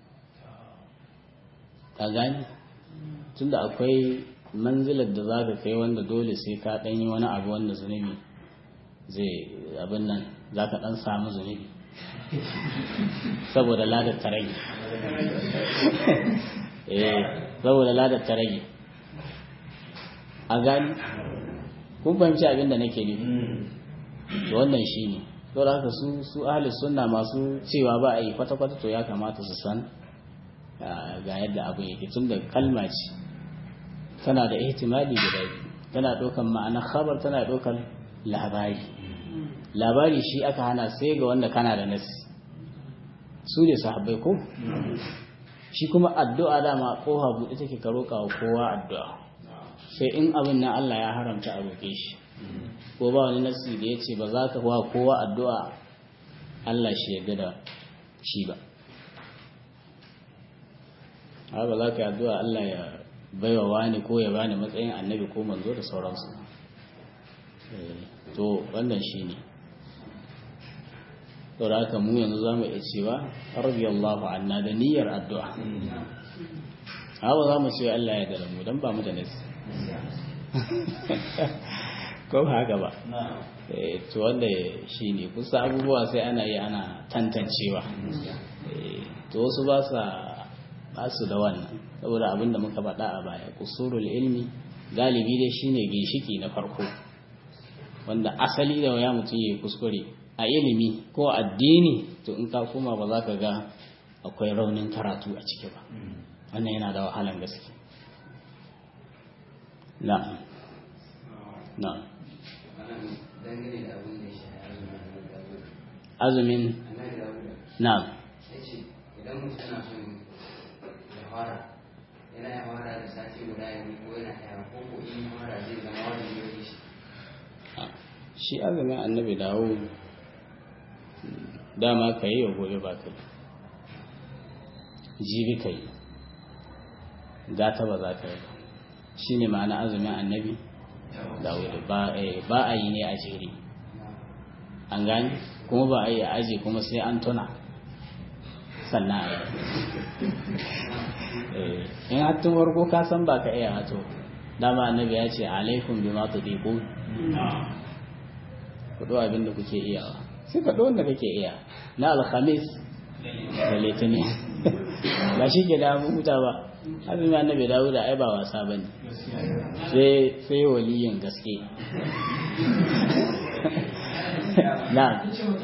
ka gani tunda akwai manzilar da za ka kai wanda dole sai ka ɗanyi wani abu wanda zunubi zai abin nan za ka ɗan samu zunubi saboda ladar ta rage eh saboda ladar ta rage a gani kun fahimci abin da nake nufi to wannan shi ne to da haka su su ahli sunna masu cewa ba a yi kwata-kwata to ya kamata su san ga yadda abu yake tun da kalma ce tana da ihtimali guda biyu tana ɗaukar ma'anar khabar tana ɗaukar labari labari shi aka hana sai ga wanda kana da nasi su ne sahabbai ko shi kuma addu'a dama koha buɗe take ka roƙa wa kowa addu'a sai in abin nan Allah ya haramta a roƙe shi ko ba wani nasi da ya ce ba za ka wa kowa addu'a Allah shi ya da shi ba ba za ka yi addu'a Allah ya baiwa wani ko ya bani matsayin annabi ko manzo da sauransu to wannan shi ne da haka mu yanzu za mu iya cewa radiyallahu anna da niyyar addu'a hawa za mu ce Allah ya dara mu don ba mu da nasi ko ba haka ba to wanda shi ne kusa abubuwa sai ana yi ana tantancewa to wasu ba sa ba su da wannan saboda abin da muka faɗa a baya kusurul ilmi galibi dai shine ginshiki na farko wanda asali da waya mutum ya yi kuskure a ilimi ko addini to in ka koma ba za ka ga akwai raunin karatu a ciki ba wannan yana da wahalan gaske na'am na'am azumin na'am idan mutum yana son ya fara yana ya fara da sati guda ya ko yana ya ko ko in fara zai zama wani yau shi shi azumin annabi dawo dama ka yi wa gobe ba ka yi jibi ka yi gata ba za ka yi ba shi ne ma'ana azumin annabi dawo ba a yi ne a jere an gani kuma ba a yi a aji kuma sai an tuna sannan a yi in hattun warko ka san ba ka iya hato dama annabi ya ce alaikum bi ma tudiqu ku ɗo abin da kuke iyawa sai ka ɗo wanda kake iya na alhamis da litinin ba shi ke da huta ba abin ma annabi dawo da ai ba wasa ba ne sai waliyin gaske na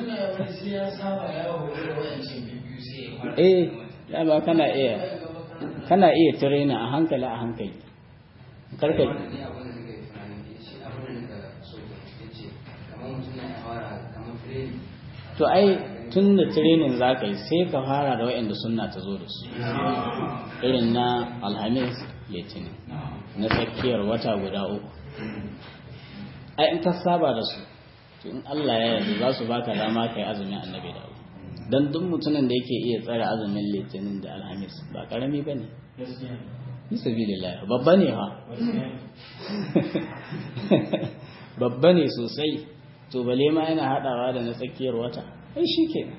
eh dama kana iya kana iya tirena a hankali a hankali karka to ai tun da training za ka yi sai ka fara da waɗanda sunna ta zo da su irin na alhamis litinin na tsakiyar wata guda uku ai in ka saba da su to in Allah ya yarda za su baka dama kai azumin annabi da dan duk mutumin da yake iya tsare azumin litinin da alhamis ba karami bane fi sabilillah babba ne ha babba ne sosai to bale ma yana hadawa da na tsakiyar wata ai shikenan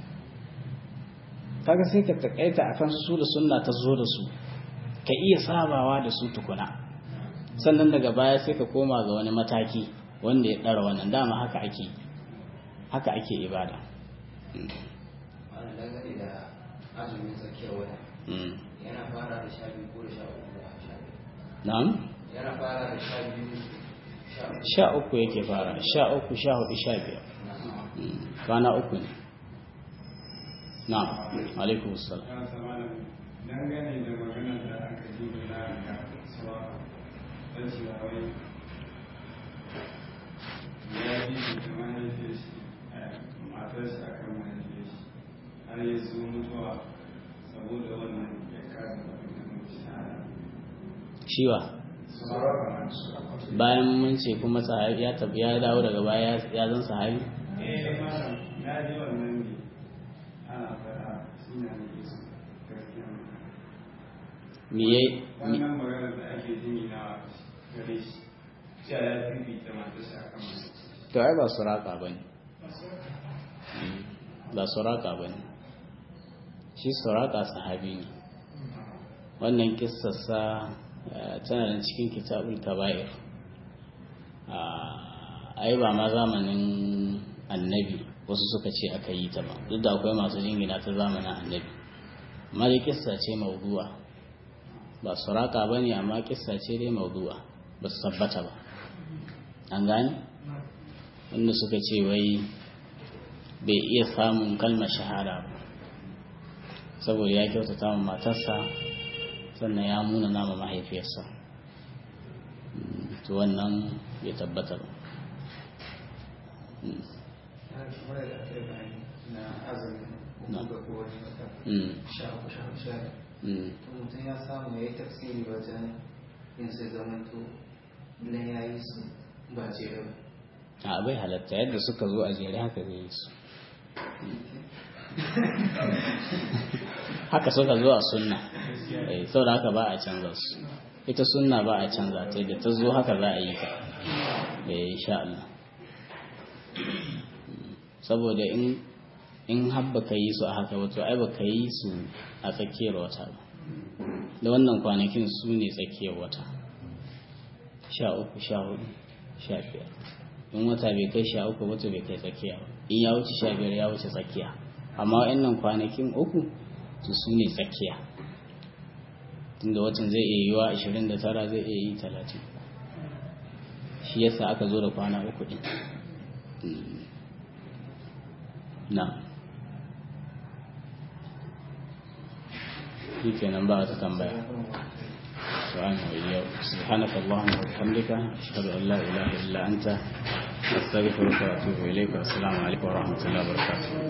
kaga sai ka takaita akan su da sunna ta zo da su ka iya sabawa da su tukuna sannan daga baya sai ka koma ga wani mataki wanda ya ɗara wannan dama haka ake haka ake ibada wani dangane da azumin tsakiyar wata yana fara da sha biyu ko da sha uku da sha biyu na'am yana fara da sha biyu sha uku sha uku yake fara sha uku sha hudu sha biyar kwana uku ne na'am alaikum salam ya samana dangane da maganar da aka ji da na ga cewa ta cewa wai ya ji da mahaifiyar shi matar shi akan mahaifiyar shi har ya zo mutuwa saboda wannan ya kasa da shahada shiwa bayan mun ce kuma sahabi ya tabi ya dawo daga baya ya zan sahabi eh malam ya ji wannan ne ana faɗa shi na ne su gaskiya me yayi wannan maganar da ake jingina gare shi cewa ya fifita matarsa akan matarsa to ai ba suraka bane ba suraka bane shi suraka sahabi ne wannan kissarsa tana da cikin kitabul kaba'ir ai ba ma zamanin annabi wasu suka ce aka yi ta ba duk da akwai masu jingina ta zamanin annabi amma dai kissa ce maudu'a ba suraka ba ne amma kissa ce dai maudu'a ba su tabbata ba an gane wanda suka ce wai bai iya samun kalmar shahada ba saboda ya kyautata ma matarsa sannan ya muna nama mahaifiyarsa to wannan bai tabbata ba na azumin Na. ga kowane wata Mm, sha uku sha uku sha biyar. mm. to mutum ya samu ya yi tafsiri wajen yin sai zamanto idan ya yi su ba jere ba a bai halatta yadda suka zo a jere haka zai yi su haka suka zo a sunna Eh, saboda haka ba a canza su ita sunna ba a canza ta da ta zo haka za a yi ta eh insha Allah Mm. saboda in in habba ka yi su a haka wato ai ba ka yi su a tsakiyar wata ba da wannan kwanakin su ne tsakiyar wata sha uku sha hudu sha biyar in wata bai kai sha uku wata bai kai tsakiya ba in ya wuce sha biyar ya wuce tsakiya amma wa'annan kwanakin uku to su ne tsakiya tunda watan zai iya yiwa ashirin da tara zai iya yi talatin shi yasa aka zo da kwana uku ɗin Mm. na shi kenan ba wata tambaya سبحانه وإياه سبحانك اللهم وبحمدك أشهد أن لا إله إلا أنت أستغفرك وأتوب إليك والسلام عليكم ورحمة الله وبركاته